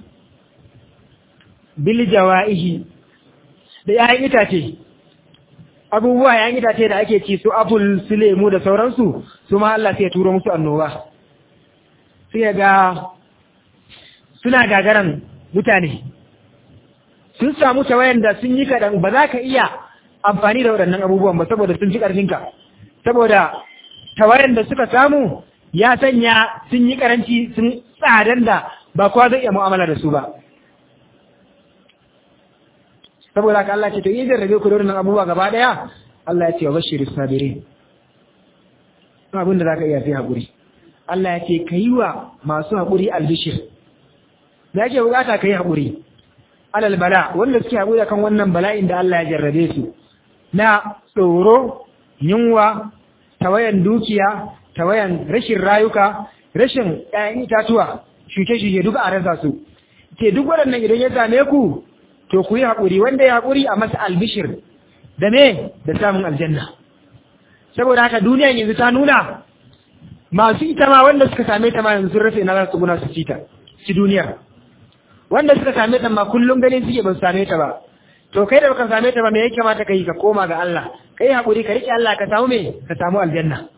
bil jawaihi da yayin itace abubuwa yayin itace da ake ci su apple su lemu da sauransu su ma Allah sai ya turo musu annoba sai ga suna gagaran mutane sun samu tawayan da sun yi kaɗan ba za ka iya amfani da waɗannan abubuwan ba saboda sun fi ƙarfinka saboda tawayan da suka samu ya sanya sun yi ƙaranci sun tsadan da ba kowa zai iya mu'amala da su ba saboda haka Allah ce to idan rage ku da waɗannan abubuwa gaba ɗaya Allah ya ce wa bashir sabirin abin da za ka iya fi haƙuri Allah ya ce ka yi wa masu haƙuri albishir da yake bukata ka yi haƙuri alal bala wanda suke haƙuri kan wannan bala'in da Allah ya jarrabe su na tsoro yunwa tawayan dukiya tawayan rashin rayuka rashin ƴaƴan itatuwa shuke-shuke duka a rasa su ke duk waɗannan idan ya same ku to ku yi haƙuri wanda ya haƙuri a masa albishir da me da samun aljanna saboda haka duniya yanzu ta nuna masu ita ma wanda suka same ta ma yanzu sun rufe na za su guna su ci ta ci duniyar wanda suka same ta ma kullum ganin suke ba su same ta ba to kai da baka same ta ba me ya kamata ka yi ka koma ga Allah kai hakuri ka rike Allah ka samu me ka samu aljanna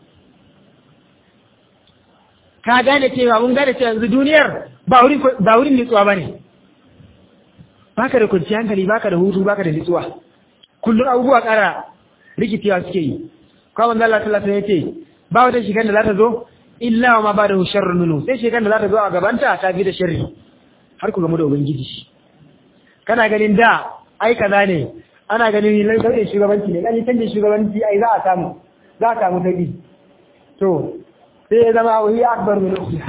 ka gane cewa mun gane cewa yanzu duniyar ba wurin ba wurin nitsuwa bane baka da kwanciyar hankali baka da hutu baka da nitsuwa kullum abubuwa ƙara rikicewa suke yi kawai manzo Allah sallallahu alaihi wasallam yace ba wata shigar da za ta zo illa wa ma ba da sharrun nunu sai shigar da za ta zo a gabanta ta fi da sharri har ku gamu da ubangiji kana ganin da ai kaza ne ana ganin lantarki shugabanci ne dan canjin shugabanci ai za a samu za a samu tabi to sai ya zama wani akbar min ukhra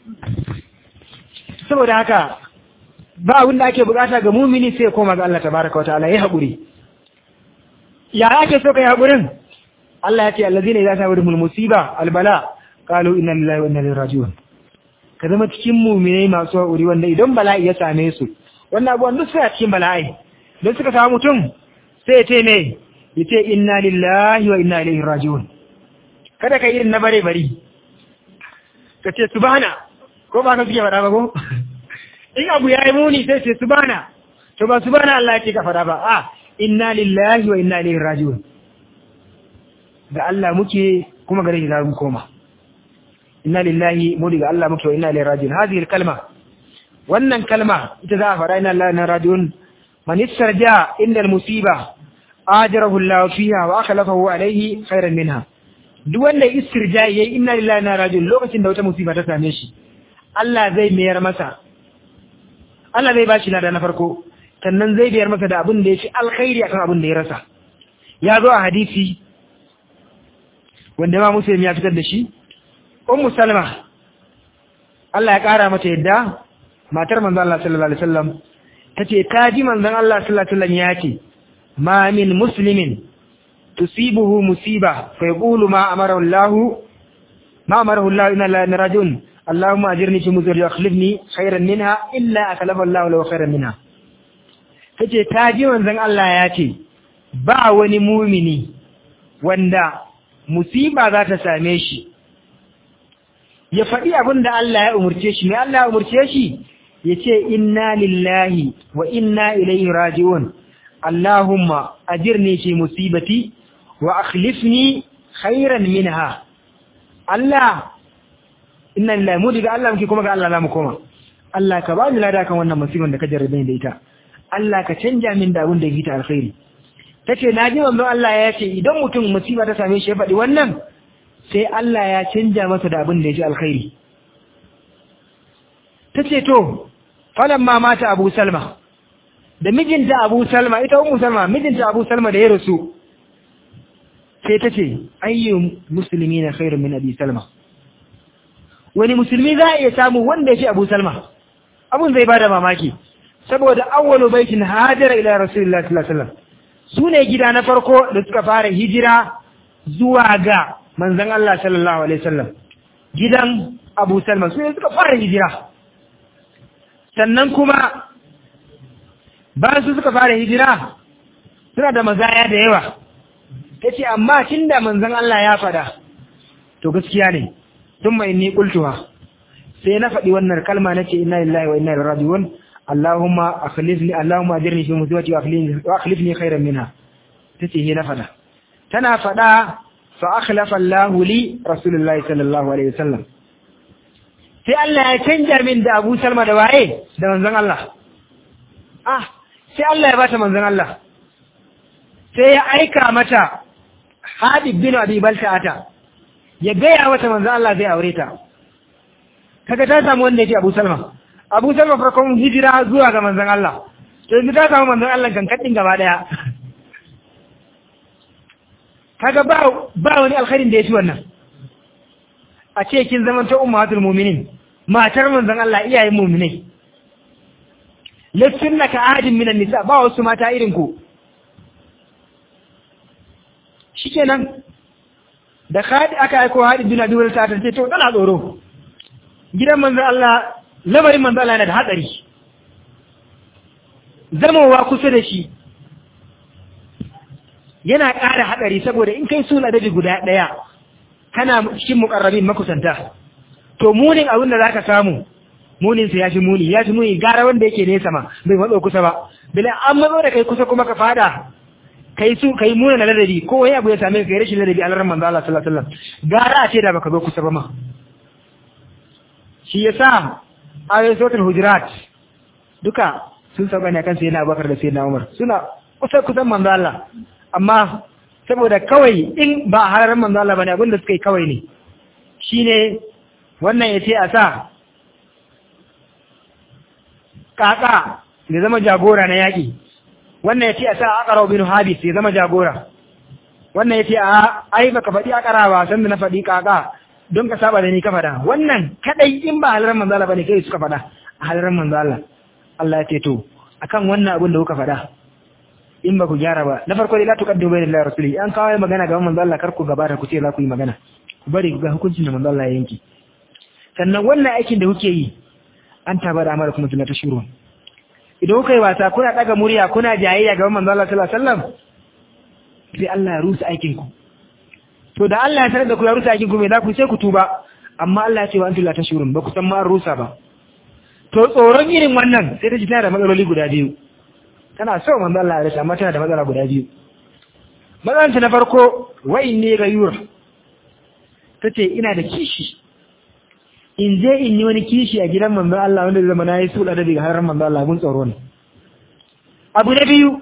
saboda haka ba abin da ake bukata ga mumini sai koma ga Allah tabaraka wa ta'ala ya haƙuri ya ake so kai haƙurin Allah ya ce allazina idza sawahumul musiba albala qalu inna lillahi wa inna ilaihi raji'un ka zama cikin mu'minai masu haƙuri wanda idan bala'i ya same su wannan abuwan duk suna cikin bala'i don suka samu mutum sai ya ce me ya ce inna lillahi wa inna ilaihi raji'un kada ka irin na bare bari ka ce subhana ko ba ka suke faɗa ba ko in abu ya yi muni sai ce subhana to ba subhana Allah ya ce ka faɗa ba a inna lillahi wa inna ilaihi raji'un ga Allah muke kuma gare shi za mu koma inna lillahi mu daga Allah muke wa inna ilaihi raji'un hadhihi kalma wannan kalma ita za a fara inna lillahi wa inna raji'un man istarja inda al-musiba ajarahu Allah fiha wa akhlafahu alayhi khairan minha duk wanda istirja yayi inna lillahi wa inna raji'un lokacin da wata musiba ta same shi Allah zai mayar masa Allah zai bashi lada na farko sannan zai biyar masa da abin da ya fi alkhairi akan abin da ya rasa ya zo a hadisi wanda ma muslim ya fitar da shi ummu salma Allah ya kara mata yadda matar manzon Allah sallallahu alaihi wasallam tace ta ji manzon Allah sallallahu alaihi wasallam ya ce ma min muslimin tusibuhu musiba fa yaqulu ma amara Allah ma amara Allah inna la narajun Allahumma ajirni fi musibati wa akhlifni khayran minha illa akhlafa Allah lahu khayran minha kace ta ji manzon Allah ya ce ba wani mumini wanda musiba za ta same shi ya faɗi abin da Allah ya umurce shi mai Allah ya umurce shi ya ce inna lillahi wa inna ilaihi raji'un Allahumma ajirni fi musibati wa akhlifni khairan minha Allah inna lillahi mu daga Allah muke kuma ga Allah zamu koma Allah ka ba ni lada kan wannan musibar da ka jarrabe ni da ita Allah ka canja min da abin da yake ta alkhairi tace naji manzon Allah ya ce idan mutum musiba ta same shi ya faɗi wannan sai Allah ya canja masa da abin da ya ji alkhairi tace to falamma mata Abu Salma da mijinta Abu Salma ita Ummu Salma mijinta Abu Salma da ya rasu sai tace ayyu muslimina khairun min Abi Salma wani musulmi za a iya samu wanda ya ce Abu Salma abun zai bada mamaki saboda awwalu baitin hajara ila Rasulullah sallallahu alaihi wasallam sune gida na farko da suka fara hijira zuwa ga manzon Allah sallallahu alaihi wasallam gidan Abu Salma sune suka fara hijira sannan kuma bayan su suka fara hijira suna da mazaya da yawa tace amma tunda manzon Allah ya fada to gaskiya ne thumma inni qultuha sai na faɗi wannan kalma nace inna lillahi wa inna ilaihi raji'un Allahumma akhlifni Allahumma ajirni fi musibati wa akhlifni khairan minha tace he na fada tana fada fa akhlafa Allahu li Rasulullahi sallallahu alaihi wasallam sai Allah ya canja min da Abu Salma da waye da manzon Allah ah sai Allah ya bata manzon Allah sai ya aika mata Habib bin Abi Balta'ata ya gaya mata manzon Allah zai aure ta kaga ta samu wanda yake Abu Salma Abu Salma farkon hijira zuwa ga manzon Allah to yanzu ta samu manzon Allah kankadin gaba daya kaga ba ba wani alkhairin da yafi wannan a ce kin zama ta ummatul mu'minin matar manzon Allah iyayen mu'minai lassunna ka ahadin minan nisa ba wasu mata irin ku shikenan da khadi aka aiko hadin bin Abi ta ta ce to tana tsoro gidan manzon Allah lamarin manzon Allah yana da hatsari zamowa kusa da shi yana ƙara haɗari saboda in kai suna dabi guda ɗaya kana cikin muƙarrabin makusanta to munin abin da zaka samu munin sa yafi muni yafi muni gara wanda yake nesa ma bai matso kusa ba bila an matso da kai kusa kuma ka fada kai su kai muna na ladabi ko wani abu ya same ka kai rashin ladabi a larar manzo Allah sallallahu alaihi wasallam gara a ce da baka zo kusa ba ma shi yasa ayoyin suratul hujurat duka sun sauka ne kan sayyidina Abubakar da sayyidina Umar suna kusa kusan manzo Allah amma saboda kawai in ba a hararar manzo Allah bane abinda suka yi kawai ne shine wannan yace a sa kaka ya zama jagora na yaki wannan yace a sa aqra bin habis ya zama jagora wannan yace a ai baka faɗi aqra ba san da na faɗi kaka don ka saba da ni ka faɗa wannan kadai in ba halarar manzo Allah bane kai suka faɗa a halarar manzo Allah Allah ya ce to akan wannan abin da kuka faɗa in ba ku gyara ba na farko dai la tuqaddimu bayna Allah rasuli an kawo magana ga manzo Allah kar ku gabata ku ce za ku yi magana ku bari ga hukuncin da manzo Allah ya yanki sannan wannan aikin da kuke yi an taba da amara kuma tunata shuru idan kuka yi wasa kuna daga murya kuna jayayya ga manzo Allah sallallahu alaihi wasallam sai Allah ya rusa aikin ku to da Allah ya sanar da ku ya rusa aikin ku me za ku sai ku tuba amma Allah ya ce wa antum la tashurun ba ku san ma an rusa ba to tsoron irin wannan sai ta ji tana da matsaloli guda biyu tana so manzo Allah ya rasa amma tana da matsala guda biyu matsalar na farko wa inni ghayur tace ina da kishi in je in yi wani kishi a gidan manzo Allah wanda zai zama nayi sula da daga har manzo Allah mun tsoro ne abu na biyu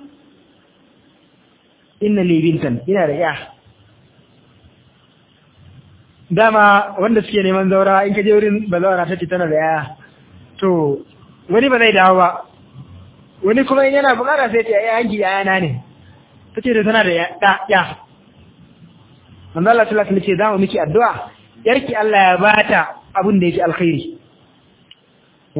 inna li bintan ina da ya dama wanda suke neman zaura in ka je wurin bazawara tace tana da ya to wani ba zai dawo ba wani kuma yana bukata sai ta yi hanki yana ne ta ce da tana da ya manzo Allah sallallahu alaihi ce za mu miki addu'a yarki Allah ya bata abin da yake alkhairi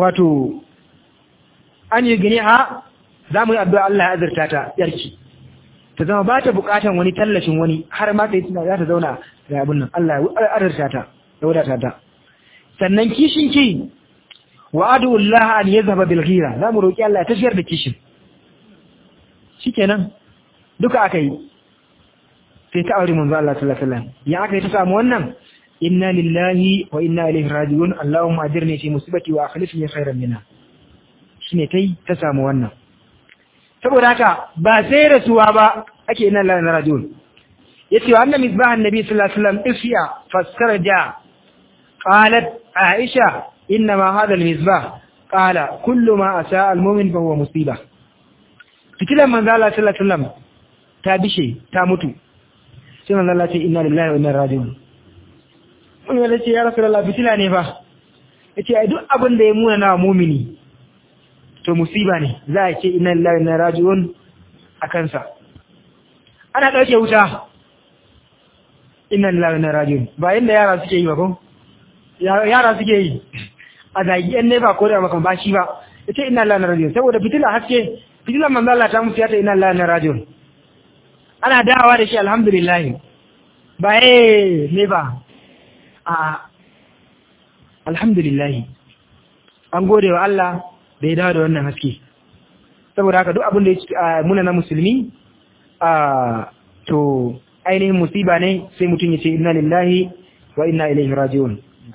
wato an yi gani ha za mu yi addu'a Allah ya azurta ta yarki ta zama ba ta bukatan wani tallafin wani har ma ta yi za ta zauna da abin nan Allah ya adarta ta ya wadata ta sannan kishin ki wa adullah an yazhaba bil ghira za mu roki Allah ya tafiyar da kishin shikenan duka aka yi sai ta aure manzo Allah sallallahu alaihi wasallam ya aka yi ta samu wannan inna lillahi wa inna ilaihi raji'un allahumma ajirni fi musibati wa akhlifni khairan minha shine tai ta samu wannan saboda haka ba sai rasuwa ba ake inna lillahi wa inna raji'un yace wa anna misbah annabi sallallahu alaihi wasallam isya faskarja qalat aisha inna ma hadha almisbah qala kullu ma asaa almu'min fa huwa musibah fitilan manzo Allah sallallahu alaihi wasallam ta bishe ta mutu sai manzo Allah ce inna lillahi wa inna ilaihi raji'un mun yana ce ya rasulullah fitila ne fa yace ai duk abin da ya muna na mu'mini to musiba ne za a ce inna lillahi wa inna ilaihi raji'un akan sa ana dauke wuta inna lillahi wa inna ilaihi raji'un ba inda yara suke yi ba ko yara suke yi a zagi yan nefa ko da makan bashi ba yace inna lillahi wa inna ilaihi raji'un saboda fitila haske fitilan manzo Allah ta mutu ya ta inna lillahi wa inna ilaihi raji'un ana dawa da shi alhamdulillah ba eh ne ba a alhamdulillah an gode wa Allah da ya dawo da wannan haske saboda haka duk abin da ya muna na musulmi a to ainihin musiba ne sai mutum ya ce inna lillahi wa inna ilaihi raji'un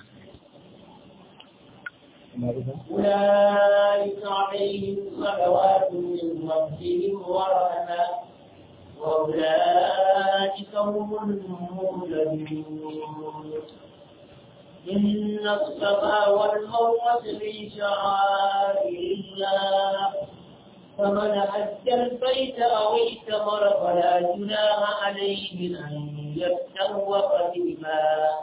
أولئك عليهم صلوات من ربهم ورحمة وأولئك هم المهتدون إن الصفا والمروة من شعائر الله فمن حج البيت أو اعتمر فلا جناح عليه أن يتطوف بهما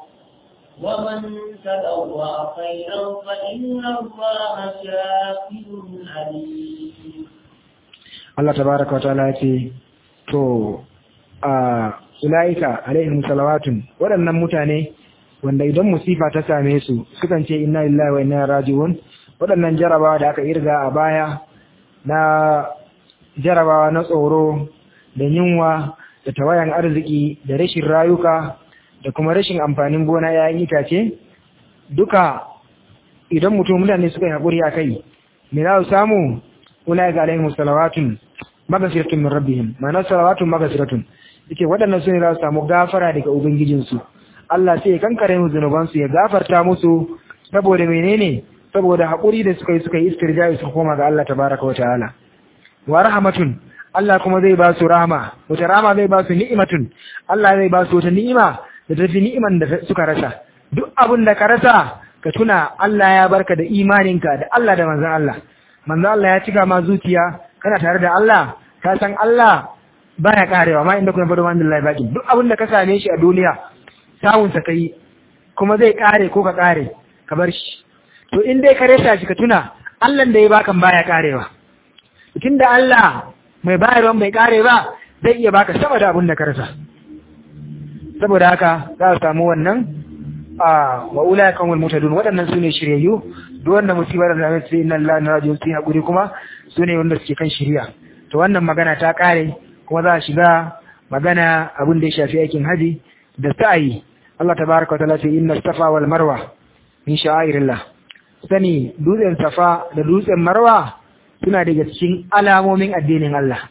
ومن تلوى خيرا فإن الله شاكر عليم Allah tabaraka wa ta'ala ya ce to a ulaika alaihim salawatun waɗannan mutane wanda idan musifa ta same su sukan ce inna lillahi wa inna raji'un waɗannan jarabawa da aka irga a baya na jarabawa na tsoro da yunwa da tawayan arziki da rashin rayuka da kuma rashin amfanin gona yayin itace duka idan mutum mutane suka yi haƙuri a kai me za su samu ulaika alaihim salawatun magasiratun min rabbihim ma'ana salawatun magasiratun yake waɗannan su ne za su samu gafara daga ubangijinsu Allah sai ya kankare musu zunubansu ya gafarta musu saboda menene saboda haƙuri da suka yi suka yi istirja'i suka koma ga Allah tabaraka wa ta'ala wa rahmatun Allah kuma zai ba su rahama wata rahama zai ba su ni'imatun Allah zai ba su wata ni'ima da tafi ni'iman da suka rasa duk abin da ka rasa ka tuna Allah ya barka da imaninka da Allah da manzon Allah manzon Allah ya cika ma zuciya kana tare da Allah ka san Allah baya karewa ma inda kuma fado man billahi baki duk abin da ka same shi a duniya samun sa kai kuma zai kare ko ka kare ka bar shi to in dai ka rasa shi ka tuna Allah da ya baka baya karewa tunda Allah mai bayarwa bai kare ba zai iya baka sama da abin da ka rasa saboda haka za a samu wannan a wa ulai kan wal mutadun waɗannan sune shiryayyu duk wanda musibar da zai sai inna lillahi wa inna ilaihi raji'un hakuri kuma sune wanda suke kan shiriya to wannan magana ta kare kuma za a shiga magana abin da ya shafi aikin haji da sa'i Allah tabaraka wa ta'ala ce inna safa wal marwa min sha'airillah sani dutsen safa da dutsen marwa suna daga cikin alamomin addinin Allah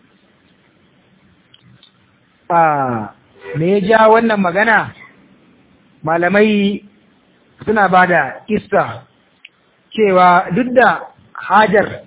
a me ya ja wannan magana malamai suna ba da kista cewa duk da hajar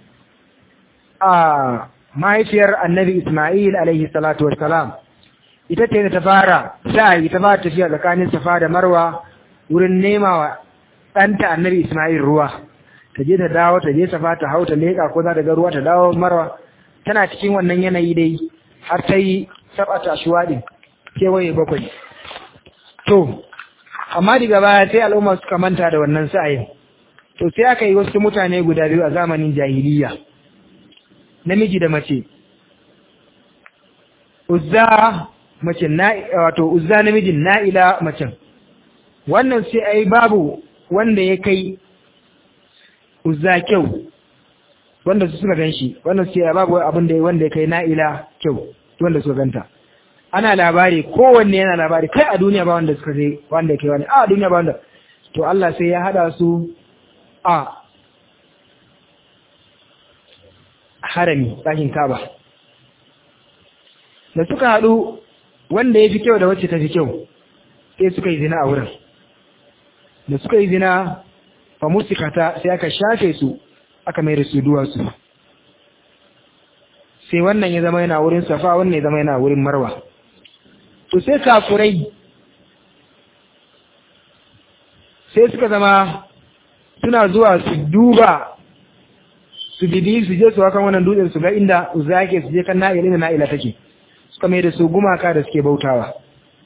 a mahaifiyar annabi Ismail alaihi salatu wassalam ita ce ta fara sa'ayi ta fara tafiya tsakanin safa da marwa wurin nema wa ɗanta annabi Ismail ruwa ta je ta dawo ta je safa ta hau ta leƙa ko za ta ga ruwa ta dawo marwa tana cikin wannan yanayi dai har ta yi sabata shuwaɗin kewaye bakwai to amma daga baya sai al'umma suka manta da wannan sa'ayin to sai aka yi wasu mutane guda biyu a zamanin jahiliya namiji da mace uzza mace na wato uzza namijin na'ila macen wannan sai ai babu wanda ya kai uzza kyau wanda su suka ganshi wannan sai babu abin da wanda ya kai na'ila kyau wanda suka ganta ana labari kowanne yana labari kai a duniya ba wanda suka je wanda ke wani a duniya ba wanda to Allah sai ya hada su a harami ɗakin kaba da suka haɗu wanda ya fi kyau da wacce ta fi kyau sai suka yi zina a wurin da suka yi zina fa musikata sai aka shafe su aka mai da su duwatsu sai wannan ya zama yana wurin safa wannan ya zama yana wurin marwa to sai kafurai sai suka zama suna zuwa su duba su bibi su je su hakan wannan dutsen su ga inda zake su je kan na'ila inda na'ila take suka mai da su gumaka da suke bautawa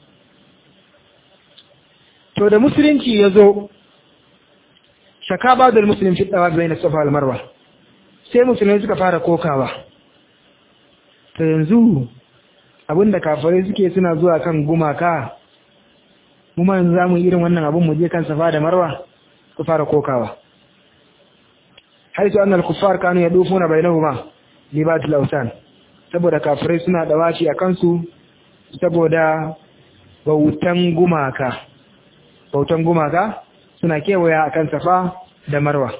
to da musulunci ya zo shaka ba da musulun fi tsawa bai na safa marwa sai musulmai suka fara kokawa ta yanzu abinda kafirai suke suna zuwa kan gumaka mu ma yanzu zamu irin wannan abun mu je kan safa da marwa ku fara kokawa haitu annal kuffar kanu yadufuna bainahuma libatul awsan saboda kafirai suna dawaci a kansu saboda bautan gumaka bautan gumaka suna kewaya akan safa da marwa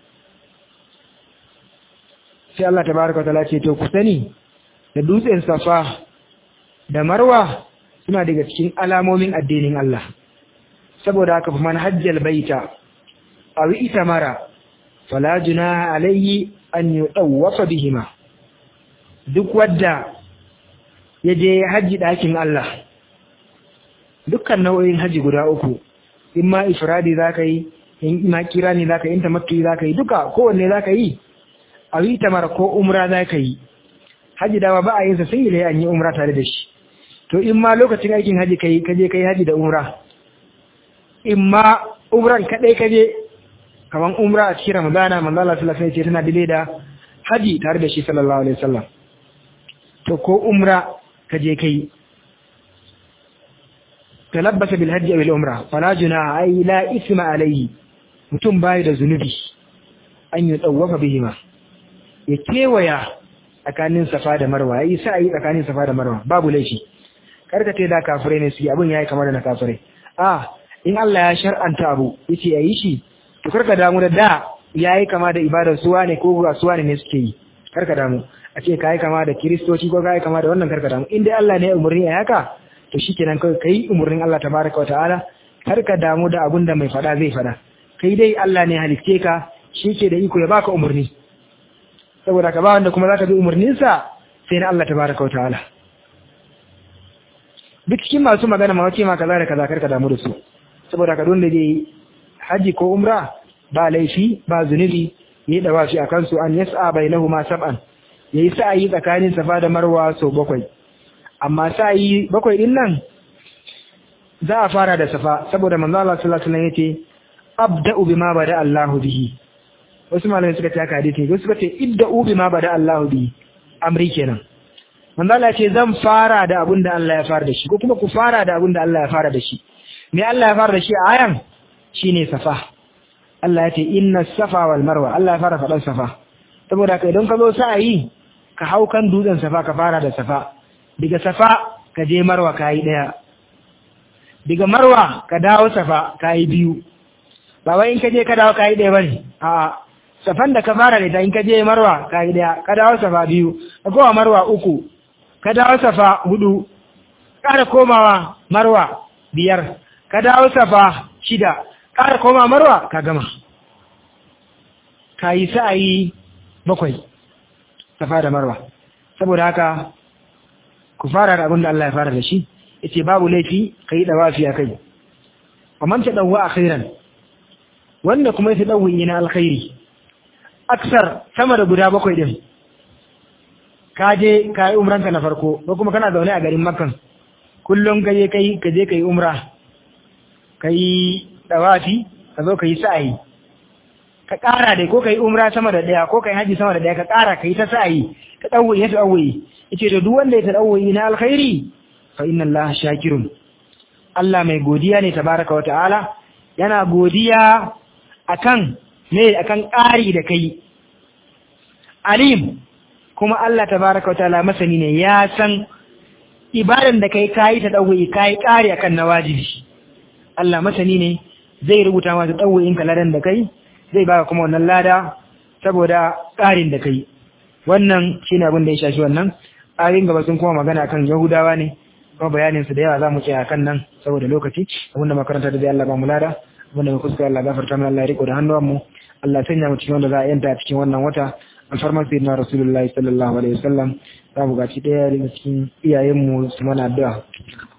sai Allah tabaraka wa ta'ala ce to ku sani da dutsen safa da marwa suna daga cikin alamomin addinin Allah saboda haka fa man hajjal baita aw itamara fala junaha alayhi an yutawafa bihima duk wadda yaje haji dakin Allah dukkan nau'in haji guda uku in ma ifradi zaka yi in ma kirani zaka yi in tamattu zaka yi duka kowanne zaka yi aw itamara ko umra zaka yi haji dawa ba a yin sa sai an yi umra tare da shi to in ma lokacin aikin haji kai kaje kai haji da umra in ma umran kadai kaje kaman umra a cikin ramadana manzo Allah sallallahu alaihi wasallam tana dile da haji tare da shi sallallahu alaihi wasallam to ko umra kaje kai talabbasa bil hajji aw bil umra fala junaha ay la isma alayhi mutum bai da zunubi an yi tsawafa bihima ya kewaya tsakanin safa da marwa yayi sai tsakanin safa da marwa babu laifi karka ce da kafirai ne suke abin yayi kamar da na kafirai a in Allah ya shar'anta abu yace yayi shi to karka damu da da yayi kama da ibadar suwa ne ko ga suwa ne suke yi karka damu a ce kai kama da kristoci ko kai kama da wannan karka damu in dai Allah ne ya umurni a haka to shikenan kai kai umurnin Allah tabaraka wa ta'ala karka damu da abin da mai fada zai fada kai dai Allah ne halitte ka shike da iko ya baka umurni saboda ka ba wanda kuma zaka bi umurninsa sai na Allah tabaraka wa ta'ala duk cikin masu magana ma wace ma kaza da kaza karka damu da su saboda ka don da dai haji ko umra ba laifi ba zunubi yayi dawafi akan su an yas'a bainahuma sab'an yayi sa'ayi tsakanin safa da marwa so bakwai amma sa'ayi bakwai din nan za a fara da safa saboda manzo Allah sallallahu alaihi wasallam yace abda'u bima bada Allahu bihi wasu malamai suka ce haka hadisi wasu suka ce idda'u bima bada Allahu bihi amri kenan manzo Allah ce zan fara da abin da Allah ya fara da shi ko kuma ku fara da abin da Allah ya fara da shi me Allah ya fara da shi a ayan shine safa Allah ya ce inna safa wal marwa Allah ya fara faɗan safa saboda kai don ka zo sa'ayi ka hau kan dutsen safa ka fara da safa daga safa ka je marwa kai daya daga marwa ka dawo safa kai biyu ba wai in ka je ka dawo kai daya bane a'a safan da ka fara da ita in ka je marwa kai daya ka dawo safa biyu ka kowa marwa uku ka dawo safa hudu ƙara komawa marwa biyar ka dawo safa shida ƙara koma marwa ka gama ka yi sa'ayi bakwai safa da marwa saboda haka ku fara da abin da Allah ya fara da shi yace babu laifi ka yi dawafi a kai amma ta dawo a khairan wanda kuma ya dawo na alkhairi aksar sama da guda bakwai din ka je ka yi umranka na farko ko kuma kana zaune a garin makkan kullum ka je kai ka je ka yi umra ka yi dawafi ka zo ka yi sa'ayi ka ƙara dai ko ka yi umra sama da ɗaya ko ka yi haji sama da ɗaya ka ƙara ka yi ta sa'ayi ka ɗauwayi ya ɗauwayi yace to duk wanda ya ɗauwayi na alkhairi fa inna Allah shakirun Allah mai godiya ne tabaraka wa ta'ala yana godiya akan me akan ƙari da kai alim kuma Allah tabaraka wa ta'ala masani ne ya san ibadan da kai kayi ta ɗauwa'i kayi ƙari akan na wajibi Allah masani ne zai rubuta masa ɗauwa'in ka ladan da kai zai baka kuma wannan lada saboda ƙarin da kai wannan shine abin da ya shafi wannan ayoyin gaba sun kuma magana kan yahudawa ne kuma bayanin su da yawa za mu tsaya kan nan saboda lokaci abinda makaranta da zai Allah ba mu lada abinda mu kuskure Allah gafarta mana Allah ya riko da hannuwan mu Allah sanya mu cikin wanda za a yanta a cikin wannan wata alfarman sayyidina rasulullahi sallallahu alaihi wasallam za mu gaci daya daga cikin iyayen mu su mana addu'a